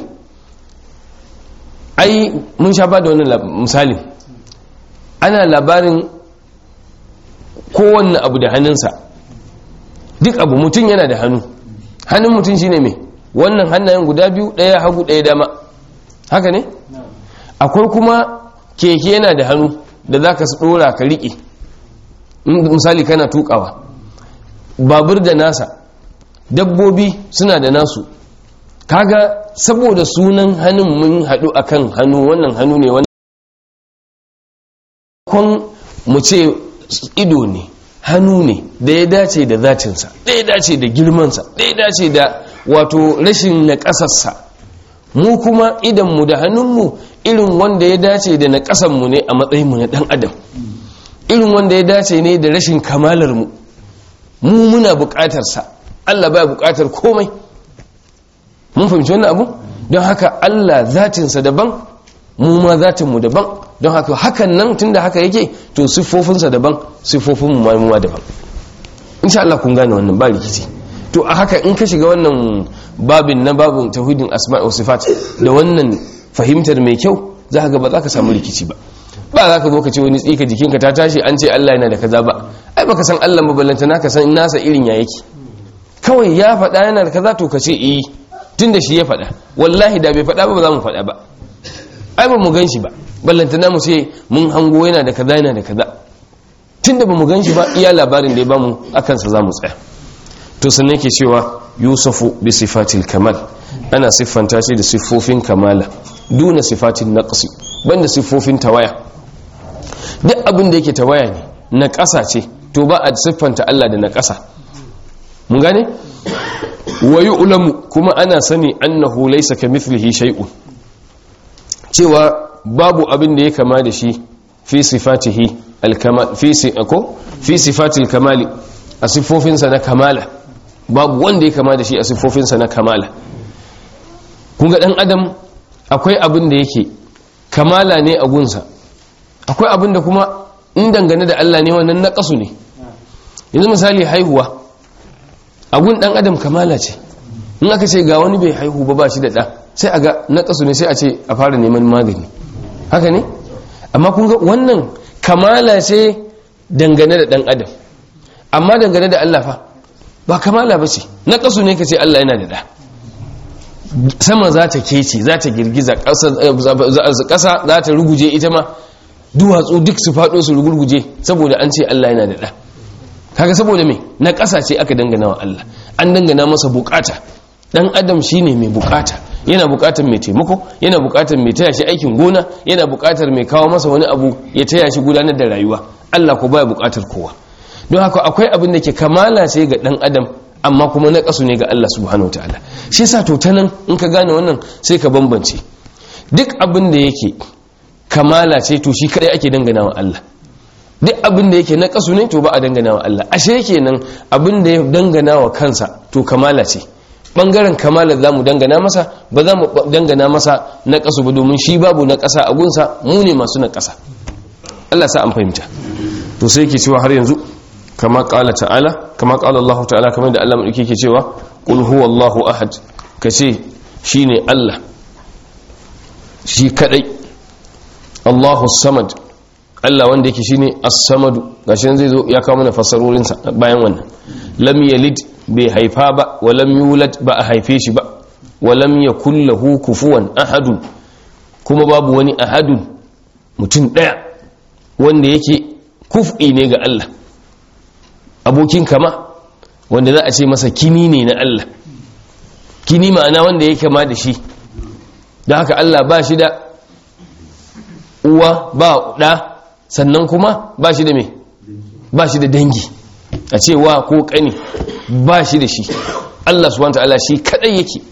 ai mun sha ba da wani misali ana labarin kowanne abu da hannunsa duk abu mutum yana da hannu hannun mutum shine mai wannan hannayen guda biyu ɗaya hagu ɗaya dama haka ne akwai kuma keke yana da hannu da za ka ɗora ka riƙe misali kana tukawa babur da nasa dabbobi suna da nasu kaga saboda sunan hannun mun haɗu akan hannu wannan hannu ne wannan kwan mu ce ido ne hannu ne da ya dace da zatinsa da ya dace da girmansa da ya dace da wato rashin na ƙasarsa mu kuma idanmu da hannunmu irin wanda ya dace da na ƙasanmu ne a matsayinmu na ɗan adam irin wanda ya dace ne da rashin kamalarmu mu muna buƙatarsa Allah baya buƙatar komai mun fahimci wannan abu don haka Allah zatinsa daban mu ma zatinmu daban don haka hakan nan tunda haka yake to siffofinsa daban siffofinmu ma mu daban insha Allah kun gane wannan ba rikici to a haka in ka shiga wannan babin na babin tauhidin asma' wa sifat da wannan fahimtar mai kyau za ka ga ba za ka samu rikici ba ba za ka zo ka ce wani tsika jikinka ta tashi an ce Allah yana da kaza ba ai baka san Allah maballanta naka san nasa irin ya yake kawai ya faɗa yana da kaza to ka ce eh tunda shi ya faɗa wallahi da bai faɗa ba ba za mu faɗa ba ai ba mu gan shi ba ballantana mu ce mun hango yana da kaza yana da kaza tunda ba mu gan shi ba iya labarin da ya bamu akan sa za mu tsaya to sannan yake cewa yusufu bi sifatil kamal ana siffanta shi da siffofin kamala duna sifatin naqsi banda siffofin tawaya duk abin da yake tawaya ne na ƙasa ce to ba a siffanta Allah da na ƙasa mun gane wa yu'lamu kuma ana sani annahu laysa kamithlihi shay'un cewa babu abin da ya kama da shi fi sifatihi al-kamal fi ko fi sifatil kamali a siffofinsa na kamala babu wanda ya kama da shi a siffofinsa na kamala kun ga dan adam akwai abin da yake kamala ne a gunsa akwai abin da kuma in dangane da Allah ne wannan naƙasu ne yanzu misali haihuwa a gun dan adam kamala ce in aka ce ga wani bai haihu ba ba shi da ɗa sai a ga naƙasu ne sai a ce a fara neman magani haka ne amma kun ga wannan kamala ce dangane da ɗan adam amma dangane da Allah fa ba kamala ba ce naƙasu ne ka ce Allah yana da ɗa sama za ta kece za ta girgiza ƙasa za ta ruguje ita ma duwatsu duk su faɗo su rugurguje saboda an ce Allah yana da ɗa kaga saboda me na ƙasa ce aka dangana wa Allah an dangana masa bukata dan adam shine mai bukata yana bukatar mai taimako yana bukatar mai taya shi aikin gona yana bukatar mai kawo masa wani abu ya taya shi gudanar da rayuwa Allah ko baya bukatar kowa don haka akwai abin da ke kamala ce ga dan adam amma kuma na kasu ne ga Allah subhanahu wataala shi yasa to tanan in ka gane wannan sai ka bambance duk abin da yake kamala ce to shi kadai ake dangana wa Allah duk abin da yake na kasu ne to ba a dangana wa Allah ashe kenan abin da ya dangana wa kansa to kamala ce bangaren kamala za mu dangana masa ba za mu dangana masa na kasu ba domin shi babu na kasa a gunsa mu ne masu na kasa Allah sa an fahimta to sai yake cewa har yanzu kama kala ta'ala kama kala Allah ta'ala kamar da Allah mu yake cewa qul huwallahu ahad kace shine Allah shi kadai Allahu samad Allah wanda yake shine as-samadu gashi nan zai zo ya kawo mana fassarorin sa bayan wannan lam yalid bai haifa ba wa lam yulad ba a haife shi ba wa lam yakul lahu kufuwan ahadun kuma babu wani ahadun mutum daya wanda yake kuf'i ne ga Allah abokin kama wanda za a ce masa kini ne na Allah kini ma'ana wanda ya kama da shi da haka Allah ba shi da uwa ba ɗa sannan kuma ba shi da me ba shi da dangi a ce wa ko ƙani ba shi da shi Allah subhanahu ta'ala shi kadai yake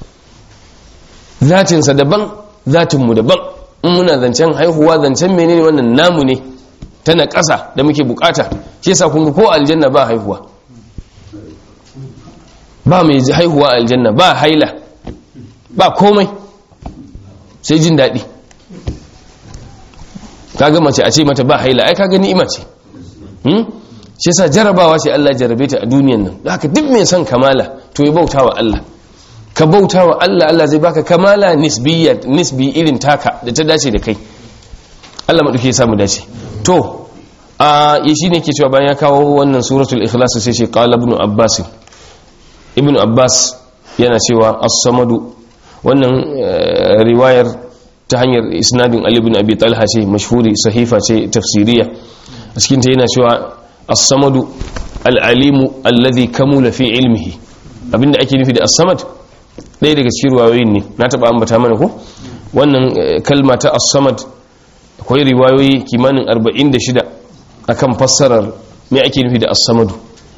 zatinsa daban zatinmu daban in muna zancen haihuwa zancen menene wannan namu ne tana ƙasa da muke bukata shi yasa kun ko aljanna ba haihuwa ba mai haihuwa aljanna ba haila ba komai sai jin daɗi kaga mace a ce mata ba haila ai kaga ni'ima ce hmm? shi yasa jarabawa ce Allah jarabe ta a duniyan nan haka duk mai son kamala to ya bauta wa Allah ka bauta wa Allah Allah zai baka kamala nisbiyya nisbi irin taka da ta dace da kai Allah maɗauki ya samu dace to a yi shi ne ke cewa bayan ya kawo wannan suratul ikhlas sai ce qala ibn abbas ibn abbas yana cewa as-samadu wannan riwayar ta hanyar isnadin ali ibn abi talha ce mashhuri sahifa ce tafsiriya a cikin ta yana cewa as-samadu al-alimu alladhi kamula fi ilmihi abinda ake nufi da as-samad ɗaya daga cikin riwayoyin ne na taɓa ambata mana ko wannan kalma ta as-samad akwai riwayoyi kimanin 46 akan fassarar me ake nufi da as-samadu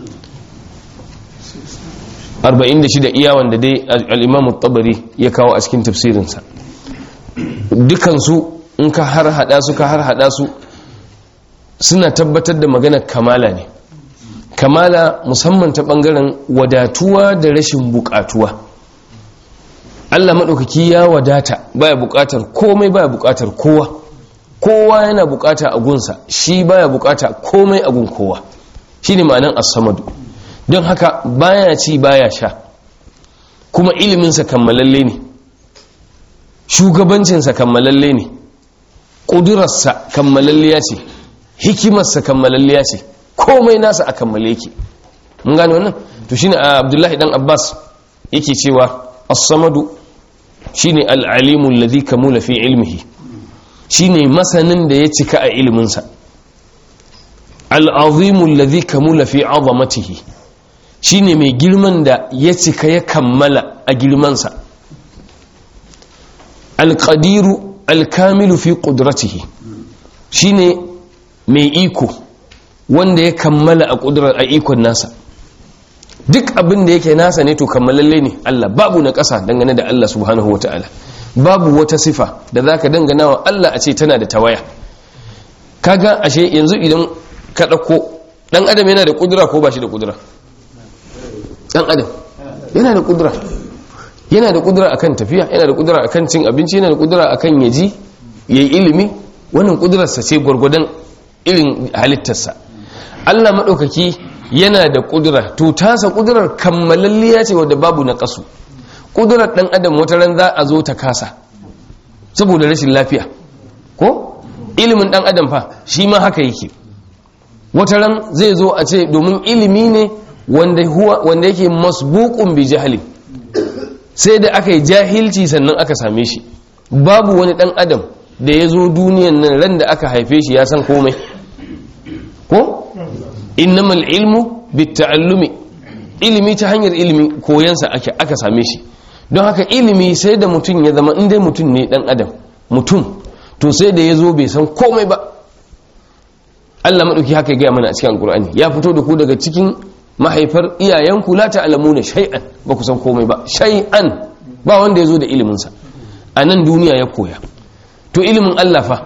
46 iya wanda dai al-imam at-tabari ya kawo a cikin tafsirinsa dukansu in ka har hada su ka har hada su suna tabbatar da maganar kamala ne kamala musamman ta bangaren wadatuwa da rashin bukatuwa Allah maɗaukaki ya wadata baya bukatar komai baya bukatar kowa kowa yana bukata a gunsa shi baya bukata komai a gun kowa shine ma'anan as-samadu don haka baya ci baya sha kuma iliminsa kammalalle ne shugabancinsa kammalalle ne ƙudurarsa kammalalliya ce hikimarsa kammalalliya ce komai nasa a kammale yake mun gane wannan to shine abdullahi dan abbas yake cewa as-samadu shine al-alimu alladhi kamula fi ilmihi shine masanin da ya cika a iliminsa al-azimu alladhi kamula fi azamatihi shine mai girman da ya cika ya kammala a girmansa alƙadiru alkamilu fi ƙudratihi shine mai iko wanda ya kammala a ƙudurar a ikon nasa duk abin da yake nasa ne to kammalalle ne Allah babu na ƙasa dangane da Allah subhanahu wata'ala babu wata sifa da zaka dangana wa Allah a ce tana da tawaya kaga ashe yanzu idan ka ɗauko ɗan adam yana da ƙudura ko ba shi da ƙudura ɗan adam yana da ƙudura yana da kudura akan tafiya yana da kudura akan cin abinci yana da kudura akan yaji yayi ilimi wannan kudurarsa ce gwargwadon irin halittarsa Allah madaukaki yana da kudura to tasa kudurar kammalalliya ce wadda babu na kasu kudurar dan adam wata ran za a zo ta kasa saboda rashin lafiya ko ilimin dan adam fa shi ma haka yake wata ran zai zo a ce domin ilimi ne wanda huwa wanda yake masbuqun bi jahli sai da aka yi jahilci sannan aka same shi babu wani dan adam da ya zo duniyan nan ran da aka haife shi ya san komai ko innamal ilmu bitta'allumi ilimi ta hanyar ilimi koyansa ake aka same shi don haka ilimi sai da mutum ya zama inda mutum ne dan adam mutum to sai da ya zo bai san komai ba Allah maɗauki haka ya gaya mana a cikin alkur'ani ya fito da ku daga cikin mahaifar iyayenku la ta'lamuna shay'an ba ku san komai ba shay'an ba wanda yazo da ilimin sa a nan duniya ya koya to ilimin Allah fa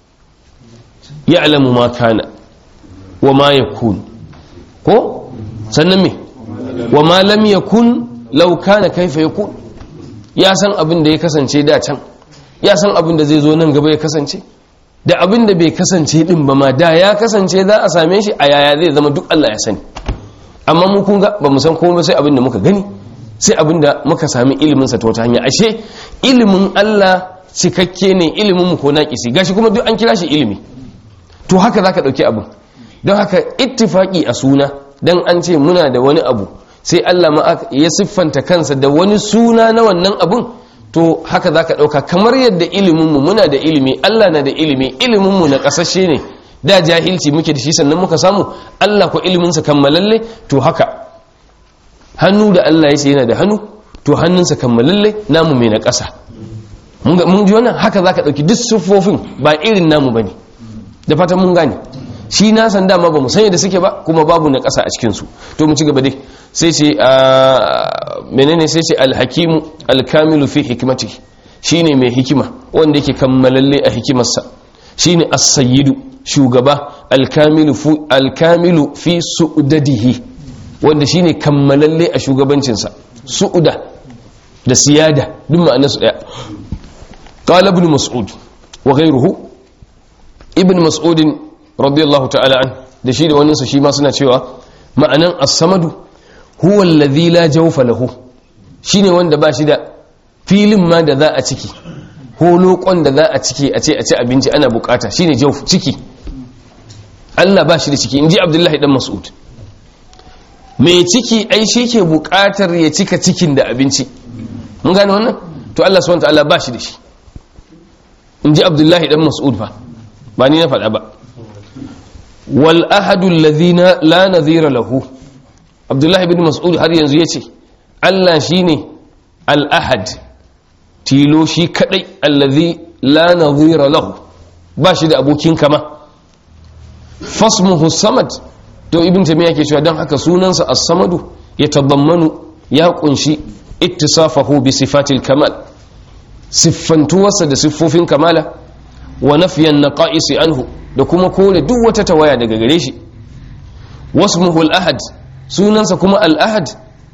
ya'lamu ma kana wa ma yakun ko sannan me wa ma lam yakun law kana kaifa yakun ya san abin da ya kasance da can ya san abin da zai zo nan gaba ya kasance da abin da bai kasance din ba ma da ya kasance za a same shi a yaya zai zama duk Allah ya sani amma mu kun ga ba mu san komai sai abin da muka gani sai abin da muka sami ilimin sa ta wata hanya ashe ilimin Allah cikakke ne ilimin mu ko naqisi gashi kuma duk an kira shi ilimi to haka zaka dauki abin don haka ittifaki a suna dan an ce muna da wani abu sai Allah ma ya siffanta kansa da wani suna na wannan abun to haka zaka dauka kamar yadda ilimin mu muna da ilimi Allah na da ilimi ilimin mu na kasashe ne da jahilci muke da shi sannan muka samu Allah ko ilimin sa kammalalle to haka hannu da Allah ya ce yana da hannu to hannunsa kammalalle namu mai na ƙasa mun ji wannan haka zaka dauki duk siffofin ba irin namu bane da fatan mun gane shi na san dama ba mu sanya da suke ba kuma babu na ƙasa a cikinsu to mu ci gaba dai sai ce menene sai ce alhakimu alkamilu fi hikimati shine mai hikima wanda yake kammalalle a hikimarsa shine as-sayyidu shugaba alkamilu fi alkamilu fi su'dadihi wanda shine kammalalle a shugabancinsa su'uda da siyada duk ma'anarsu daya qala ibn mas'ud wa ghayruhu ibn mas'ud radiyallahu ta'ala an da shi da waninsa shi ma suna cewa ma'anan as-samadu huwa alladhi la jawfa lahu shine wanda ba shi da filin ma da za a ciki ko lokon da za a ciki a ce a ci abinci ana bukata shine jawf ciki Allah ba shi da ciki inji Abdullahi dan Mas'ud mai ciki ai shi ke bukatar ya cika cikin da abinci mun gane wannan to Allah subhanahu wa ta'ala ba shi da shi inji Abdullahi dan Mas'ud fa ba ni na faɗa ba wal ahadu alladhina la nadhira lahu abdullahi ibn mas'ud har yanzu yace Allah shine al ahad tilo shi kadai alladhi la nadhira lahu ba shi da abokin kama fasmuhu samad to ibn tamiya yake cewa dan haka sunansa as-samadu yatadammanu ya kunshi ittisafahu bi sifatil kamal siffantuwarsa da siffofin kamala wa nafiyan naqa'isi anhu da kuma kore duk wata tawaya daga gare shi wasmuhu al-ahad sunansa kuma al-ahad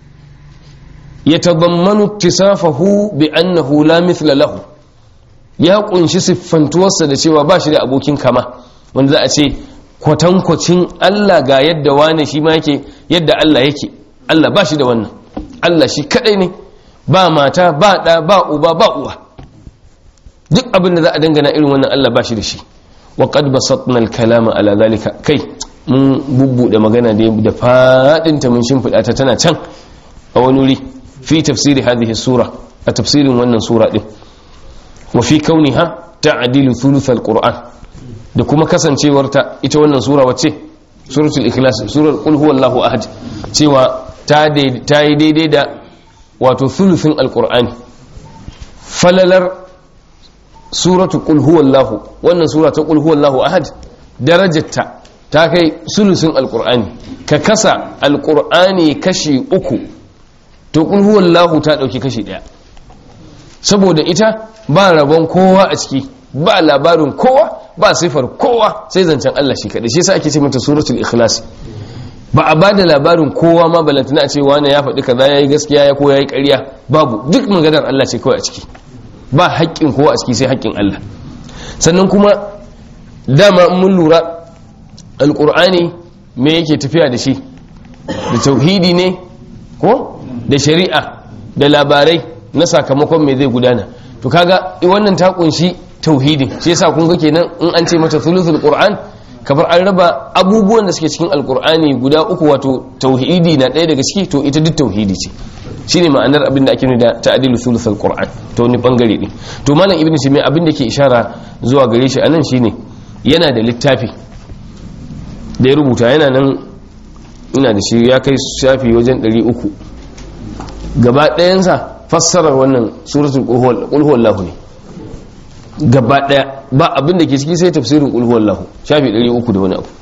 yatadammanu ittisafahu bi annahu la mithla lahu ya kunshi siffantuwarsa da cewa ba shi da abokin kama wanda za a ce kwatankwacin Allah ga yadda wane shi ma yake yadda Allah yake Allah ba shi da wannan Allah shi kadai ne ba mata ba ɗa ba uba ba uwa duk abin da za a dangana irin wannan Allah ba shi da shi wa qad basatna al-kalama ala zalika kai mun bubbude magana da da fadin ta mun shimfida ta tana can a wani wuri fi tafsiri hadhihi sura a tafsirin wannan sura din wa fi kauniha ta'dilu thuluth al-qur'an da kuma kasancewar ta ita wannan sura wacce suratul ikhlas surar qul huwallahu ahad cewa ta ta yi daidai da wato thuluthin al-qur'ani falalar suratu qul huwallahu wannan sura ta qul huwallahu ahad darajarta ta kai sulusin alqur'ani ka kasa alqur'ani kashi uku to qul huwallahu ta dauki kashi daya saboda ita ba rabon kowa a ciki ba labarin kowa ba sifar kowa sai zancen Allah shi kadai shi yasa ake ce mata suratul ikhlas ba a bada labarin kowa ma balantana a ce wani ya faɗi kaza yayi gaskiya ya ko yayi ƙarya babu duk maganar Allah ce kawai a ciki ba haƙƙin kowa a ciki sai haƙƙin Allah sannan kuma dama mun lura alƙur'ani me yake tafiya da shi da tauhidi ne ko da shari'a da labarai na sakamakon me zai gudana to kaga wannan ta kunshi tauhidin shi yasa kun ga kenan in an ce mata thuluthul qur'an kamar an raba abubuwan da suke cikin alƙur'ani guda uku wato tauhidi na ɗaya daga ciki to ita duk tauhidi ce shine ma'anar abin da ake nuna da ta'dilu thuluthul qur'an to wani bangare ne to malam ibnu simi abin da ke ishara zuwa gare shi anan shine yana da littafi da ya rubuta yana nan ina da shi ya kai shafi wajen 300 gaba ɗayansa fassarar wannan suratul qul huwallahu ne gaba ɗaya ba abin da ke ciki sai tafsirin qul huwallahu shafi 300 da wani abu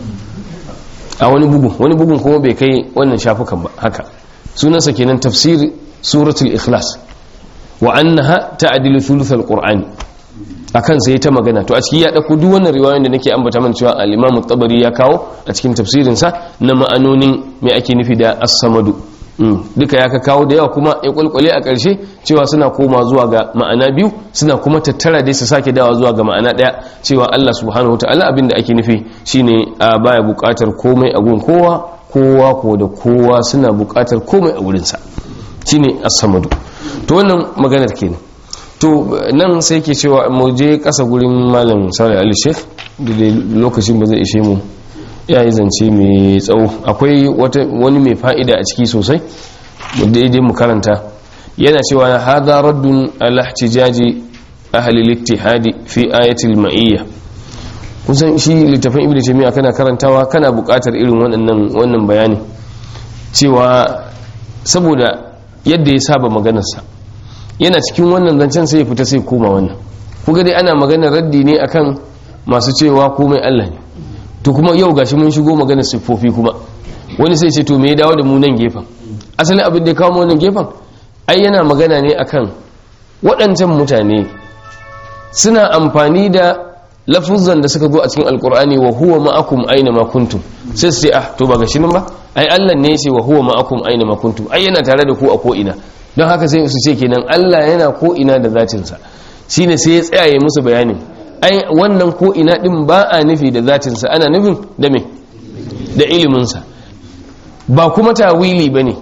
a wani bugun wani bugun kuma bai kai wannan shafukan ba haka sunansa kenan tafsir suratul ikhlas wa annaha ta'dilu thuluthal qur'ani akan sai ta magana to a ciki ya dauko duk wannan riwayoyin da nake ambata mana cewa al-imam tabari ya kawo a cikin tafsirin sa na ma'anonin me ake nufi da as-samadu duka ya ka kawo da yawa kuma ya kulkule a ƙarshe cewa suna koma zuwa ga ma'ana biyu suna kuma tattara dai su sake dawa zuwa ga ma'ana ɗaya cewa Allah subhanahu wataala abin da ake nufi shine a baya buƙatar komai a gun kowa kowa ko da kowa suna buƙatar komai a wurinsa shine as-samadu to wannan maganar kenan to nan sai ke cewa mu je kasa gurin malam salih ali sheikh da dai lokacin ba zai ishe mu ya yi zance mai tsawo akwai wani mai fa'ida a ciki sosai mu daidai mu karanta yana cewa hada raddun ala ihtijaji ahli al-ittihadi fi ayatil ma'iyya kusan shi littafin ibnu taymiya kana karantawa kana buƙatar irin wannan wannan bayani cewa saboda yadda ya saba maganarsa yana cikin wannan zancen sai ya fita sai koma wannan kuga dai ana maganar raddi ne akan masu cewa komai Allah ne to kuma yau gashi mun shigo maganar siffofi kuma wani sai ce to me ya dawo da mu nan gefen asalin abin da ya kawo mu wannan gefen ai yana magana ne akan waɗancan mutane suna amfani da lafuzan da suka zo a cikin alkur'ani wa huwa ma'akum aina ma kuntum sai su ce ah to ba gashi nan ba ai Allah ne ya ce wa huwa ma'akum aina ma kuntum ai yana tare da ku a ko ina don haka sai su ce kenan Allah yana ko ina da zatinsa shine sai ya tsaya ya musu bayanin ai wannan ko ina din ba a nufi da zatinsa ana nufin da me da iliminsa ba kuma tawili bane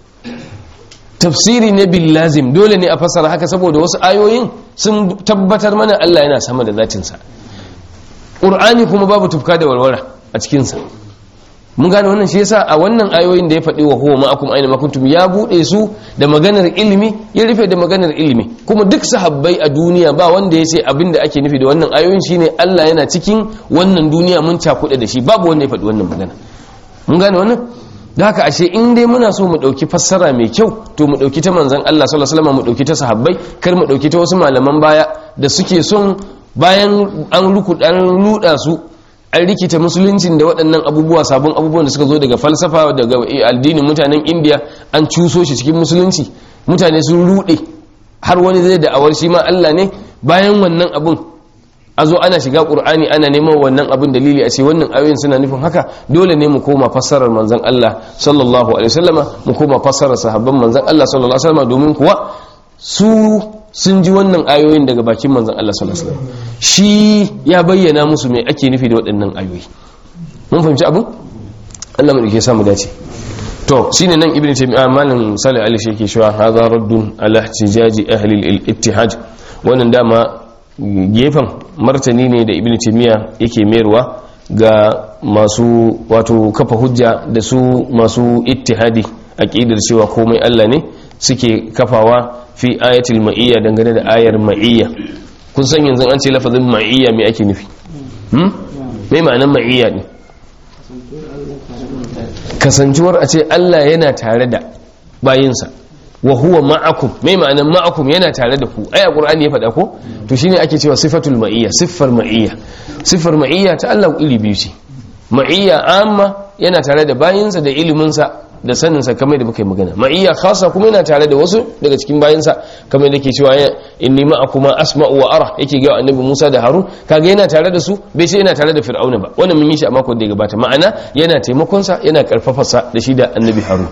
tafsiri ne bil lazim dole ne a fassara haka saboda wasu ayoyin sun tabbatar mana Allah yana sama da zatinsa Qur'ani kuma babu tufka da walwala a cikinsa mun gane wannan shi yasa a wannan ayoyin da ya faɗi wa huwa ma'akum aina ma kuntum ya bude su da maganar ilimi ya rufe da maganar ilimi kuma duk sahabbai a duniya ba wanda ya ce abinda ake nufi da wannan ayoyin shine Allah yana cikin wannan duniya mun cakuɗe da shi babu wanda ya faɗi wannan magana mun gane wannan da haka ashe in dai muna so mu ɗauki fassara mai kyau to mu ɗauki ta manzon Allah sallallahu alaihi wasallam mu ɗauki ta sahabbai kar mu ɗauki ta wasu malaman baya da suke son bayan an ruku an luda su an rikita musuluncin da waɗannan abubuwa sabon abubuwan da suka zo daga falsafa daga addinin mutanen indiya an cuso shi cikin musulunci mutane sun rude har wani zai da'awar shi ma allah ne bayan wannan abun a zo ana shiga ƙur'ani ana neman wannan abun dalili a ce wannan ayoyin suna nufin haka dole ne mu koma fassarar manzon allah sallallahu alaihi wasallama mu koma fassarar sahabban manzon allah sallallahu alaihi wasallama domin kuwa su sun ji wannan ayoyin daga bakin manzan Allah sallallahu alaihi wasallam shi ya bayyana musu me ake nufi da waɗannan ayoyi mun fahimci abin Allah mu dake samu dace to shine nan ibnu taymiyyah malam salih ali shi yake cewa hadha raddun ala ihtijaji ahli al-ittihad wannan dama gefen martani ne da ibnu taymiyyah yake mayarwa ga masu wato kafa hujja da su masu ittihadi aqidar cewa komai Allah ne suke kafawa fi ayatul ma'iyya dangane da ayar ma'iyya kun san yanzu an ce lafazin ma'iyya me ake nufi hmm me ma'anar ma'iyya ne kasancewar a ce Allah yana tare da bayinsa wa huwa ma'akum me ma'anar ma'akum yana tare da ku ai qur'ani ya faɗa ko to shine ake cewa sifatul ma'iyya siffar ma'iyya siffar ma'iyya ta Allah iri biyu ce ma'iyya amma yana tare da bayinsa da iliminsa da saninsa kamar da muka yi magana ma'iyya khasa kuma yana tare da wasu daga cikin bayansa kamar da ke cewa inni ma'akuma asma'u wa ara yake ga annabi Musa da Harun kaga yana tare da su bai ce yana tare da Fir'auna ba wannan mun yi shi a makon da ya gabata ma'ana yana taimakon sa yana karfafa sa da shi da annabi Harun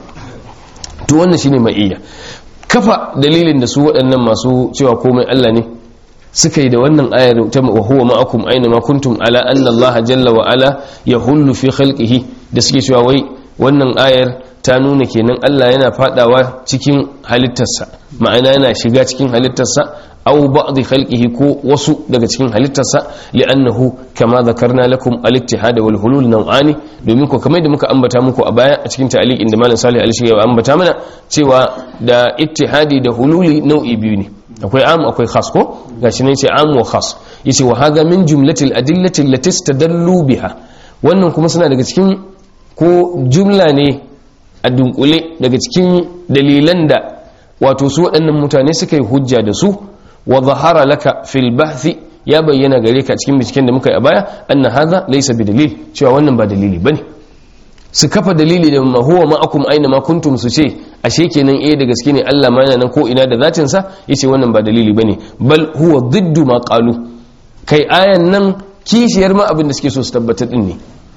to wannan shine ma'iyya kafa dalilin da su waɗannan masu cewa komai Allah ne suka yi da wannan ayar ta wa huwa ma'akum aina ma kuntum ala anna Allah jalla wa ala yahullu fi khalqihi da suke cewa wai wannan ayar ta nuna kenan Allah yana fadawa cikin halittarsa ma'ana yana shiga cikin halittarsa aw ba'dhi khalqihi ko wasu daga cikin halittarsa li'annahu kama zakarna lakum al-ittihad wal hulul naw'ani domin ko kamar da muka ambata muku a baya a cikin ta'liq inda malam Salih al ya ambata mana cewa da ittihadi da hululi nau'i biyu ne akwai am akwai khas ko gashi ne ce am wa khas yace wa hadha min jumlatil adillati allati istadallu biha wannan kuma suna daga cikin ko jumla ne a dunkule daga cikin dalilan da wato su waɗannan mutane suka yi hujja da su wa zahara laka fil bahthi ya bayyana gare ka cikin binciken da muka yi a baya anna hadha laysa bi dalil cewa wannan ba dalili bane su kafa dalili da ma huwa ma'akum aina ma kuntum su ce ashe kenan eh da gaske ne Allah ma yana nan ko ina da zatin sa yace wannan ba dalili bane bal huwa diddu ma qalu kai ayan nan kishiyar ma abin da suke so su tabbatar din ne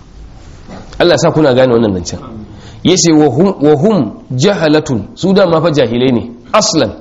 Allah sa kuna gane wannan nan can yace wa hum jahalatun su da ma fa jahilai ne aslan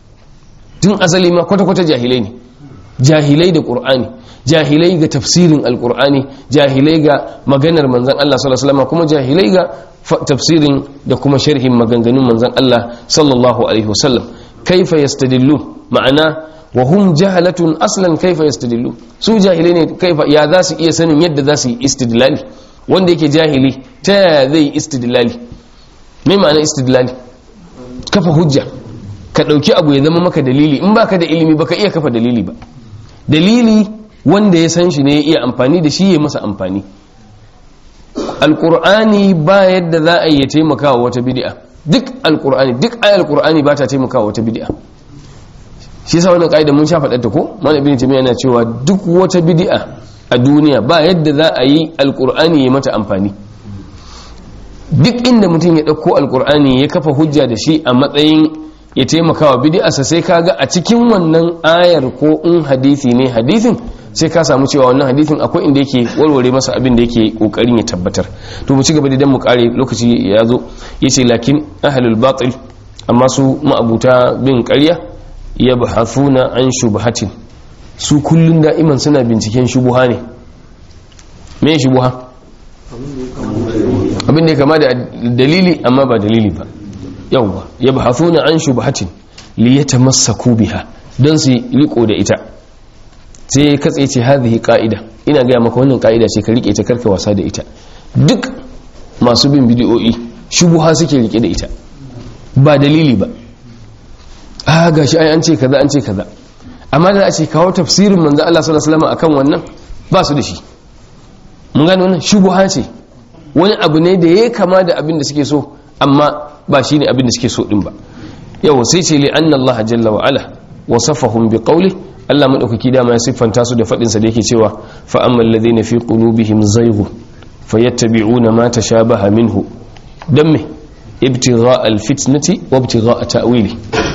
tun asali ma kwata-kwata jahilai ne jahilai da qur'ani jahilai ga tafsirin alqur'ani jahilai ga maganar manzon Allah sallallahu alaihi wasallam kuma jahilai ga tafsirin da kuma sharhin maganganun manzon Allah sallallahu alaihi wasallam kaifa yastadillu ma'ana wa hum jahalatun aslan kaifa yastadillu su jahilai ne kaifa ya za su iya sanin yadda za su yi istidlali wanda yake jahili ta yaya zai yi istidlali me ma'ana istidlali kafa hujja ka dauki abu ya zama maka dalili in baka da ilimi baka iya kafa dalili ba dalili wanda ya san shi ne ya iya amfani da shi ya masa amfani alkur'ani ba yadda za a yi taimaka wa wata bid'a duk alkur'ani duk ayar alkur'ani ba ta taimaka wa wata bid'a shi yasa wannan kaida mun sha faɗar ta ko malam ibn taymiya yana cewa duk wata bid'a a duniya ba yadda za a yi alkur'ani ya mata amfani duk inda mutum ya ɗauko alkur'ani ya kafa hujja da shi a matsayin ya taimaka wa bid'arsa sai kaga a cikin wannan ayar ko in hadisi ne hadisin sai ka samu cewa wannan hadisin akwai inda yake warware masa abin da yake kokarin ya tabbatar to mu ci gaba da dan mu kare lokaci ya zo yace lakin ahlul batil amma su ma'abuta bin ƙarya yabhathuna an shubhatin su kullun da'iman suna binciken shubuha ne me shubuha abin da ya kama da dalili amma ba dalili ba yawwa yabhathuna an shubhatin liyatamassaku biha don su riko da ita sai katse ce hadhihi qa'ida ina gaya maka wannan qa'ida ce ka rike ta karka wasa da ita duk masu bin bidiyoyi shubuha suke rike da ita ba dalili ba a gashi ai an ce kaza an ce kaza amma da a ce kawo tafsirin manzo Allah sallallahu alaihi wasallam akan wannan ba su da shi mun gane wannan shubuha ce wani abu ne da ya kama da abin da suke so amma ba shine abin da suke so din ba yau sai ce li anna Allah jalla wa ala wasafahum bi qawli Allah madaukaki dama ya siffanta su da fadin sa da yake cewa fa ammal ladina fi qulubihim zayghun fayattabi'una ma tashabaha minhu dan me ibtigha alfitnati wa ibtigha ta'wili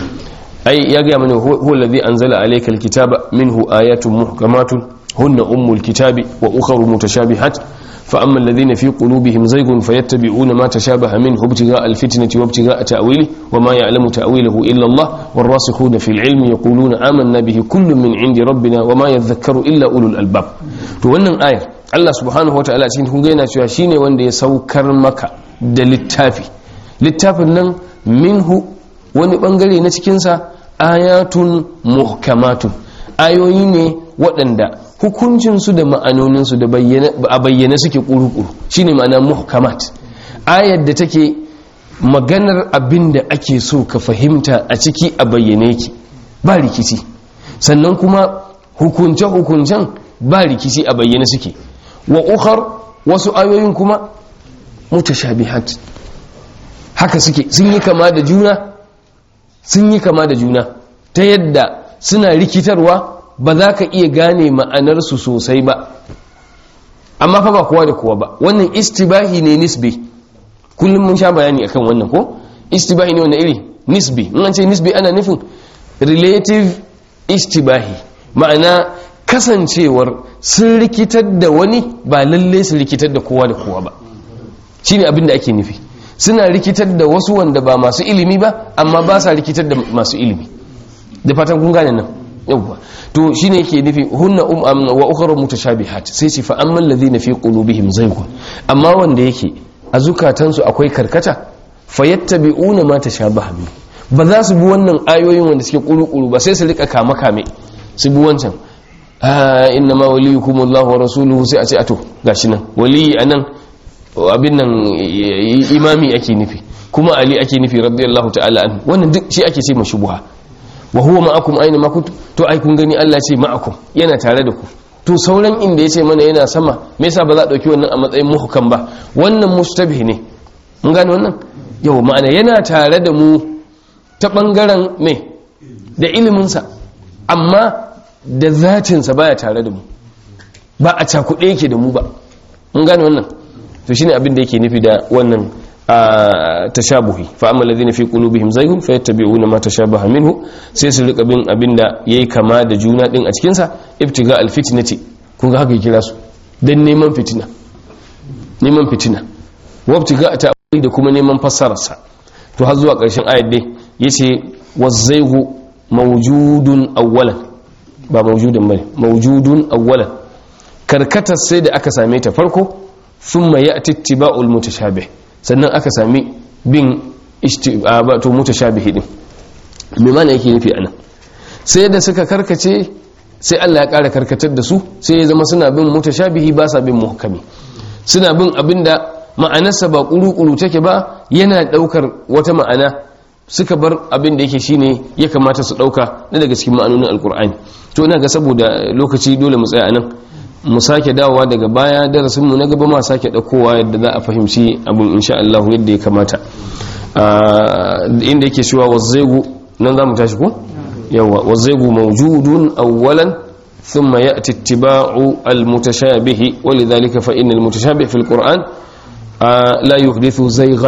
ai ya ga mana huwa alladhi anzala alayka alkitaba minhu ayatun muhkamatun hunna ummul kitabi wa ukhra mutashabihat فأما الذين في قلوبهم زيغ فيتبعون ما تشابه منه ابتغاء الفتنة وابتغاء تأويله وما يعلم تأويله إلا الله والراسخون في العلم يقولون آمنا به كل من عند ربنا وما يذكر إلا أولو الألباب wannan ayar Allah subhanahu wataala cikin kun yana cewa shine wanda ya saukar maka da littafi littafin nan minhu wani bangare na cikin sa ayatun muhkamatun ayoyi ne waɗanda hukuncinsu da ma'anoninsu da a bayyane suke ƙuru-ƙuru shi ne ma'ana muhkamat ayar da take maganar abin da ake so ka fahimta a ciki a bayyane yake ba rikici sannan kuma hukunce-hukuncen ba rikici a bayyane suke wa ukar wasu ayoyin kuma mutashabihat haka suke sun yi kama da juna sun yi kama da juna ta yadda suna rikitarwa ba za ka iya gane ma'anarsu sosai ba amma fa ba kowa da kowa ba wannan istibahi ne nisbi kullum mun sha bayani akan wannan ko istibahi ne wannan iri nisbi in an ce nisbi ana nufin relative istibahi ma'ana kasancewar sun rikitar da wani ba lalle su rikitar da kowa da kowa ba shine abin da ake nufi suna rikitar da wasu wanda ba masu ilimi ba amma ba sa rikitar da masu ilimi da fatan kun gane nan yawwa to shine yake nufi hunna um wa ukhra mutashabihat sai ce fa amman ladina fi qulubihim zaygun amma wanda yake a zukatansu akwai karkata fayattabi'una ma tashabaha min ba za su bi wannan ayoyin wanda suke kuru-kuru ba sai su rika kama kame su bi wancan ah inna ma waliyukum Allah wa rasuluhu sai a ce ato gashi nan waliyi anan abin nan imami ake nufi kuma ali ake nufi radiyallahu ta'ala an wannan duk shi ake ce mashubuha wa huwa ma'akum aina ma kuntum to ai kun gani Allah ce ma'akum yana tare da ku to sauran inda yace mana yana sama me yasa ba za a dauki wannan a matsayin muhkam ba wannan mustabih ne mun gane wannan yau ma'ana yana tare da mu ta bangaren me da ilimin sa amma da zatin sa baya tare da mu ba a cakuɗe yake da mu ba mun gane wannan to shine abin da yake nufi da wannan tashabuhi fa amma alladhina fi qulubihim zaygun fayattabi'una ma tashabaha minhu sai su rika bin abinda yayi kama da juna din a cikin sa ibtiga alfitnati kun ga haka kira su dan neman fitina neman fitina wa ibtiga ta'wili da kuma neman fassarar sa to har zuwa karshen ayat dai yace wazaygu mawjudun awwalan ba mawjudun bane mawjudun awwalan karkatar sai da aka same ta farko thumma ya'ti ittiba'ul mutashabih sannan aka sami bin to mutashabihi din me mana yake nufi anan sai da suka karkace sai Allah ya ƙara karkatar da su sai ya zama suna bin mutashabihi ba sa bin muhkami suna bin abinda ma'anarsa ba kuru-kuru take ba yana daukar wata ma'ana suka bar abin da yake shine ya kamata su dauka na daga cikin ma'anonin alkur'ani to ina ga saboda lokaci dole mu tsaya nan mu sake dawowa daga baya darasin mu na gaba ma sake daukowa yadda za a fahimci abin insha Allah yadda ya kamata inda yake cewa wazzaigu nan zamu tashi ko yawa wazzaigu mawjudun awwalan ثم يأتي اتباع المتشابه ولذلك فإن المتشابه في القرآن لا يحدث زيغا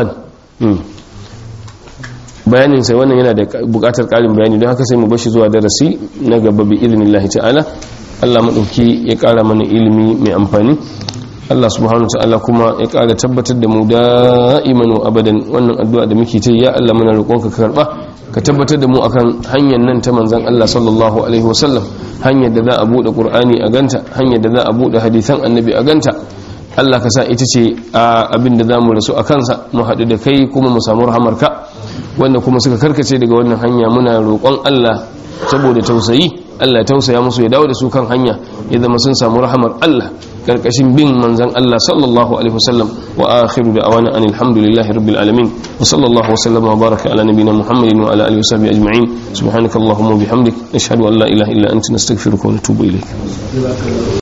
bayanin sai wannan yana da bukatar karin bayani don haka sai mu bashi zuwa darasi na gaba bi idnillahi ta'ala Allah madauki ya kara mana ilimi mai amfani Allah subhanahu ta'ala kuma ya kara tabbatar da mu da'iman wa abadan wannan addu'a da muke ta ya Allah muna roƙonka ka karba ka tabbatar da mu akan hanyar nan ta manzon Allah sallallahu alaihi wasallam hanyar da za a bude Qur'ani a ganta hanyar da za a bude hadisan annabi a ganta Allah ka sa ita ce abin da za mu rasu a kansa mu haɗu da kai kuma mu samu rahamarka wanda kuma suka karkace daga wannan hanya muna roƙon Allah saboda tausayi Allah ya tausaya musu ya dawo da su kan hanya ya zama sun samu rahamar Allah karkashin bin manzan Allah sallallahu alaihi wasallam wa akhiru da'wana anil hamdulillahi rabbil alamin wa sallallahu wa sallama wa baraka ala nabiyyina muhammadin wa ala alihi wa sahbihi ajma'in subhanakallahumma wa bihamdik nashhadu an la ilaha illa anta nastaghfiruka wa natubu ilayk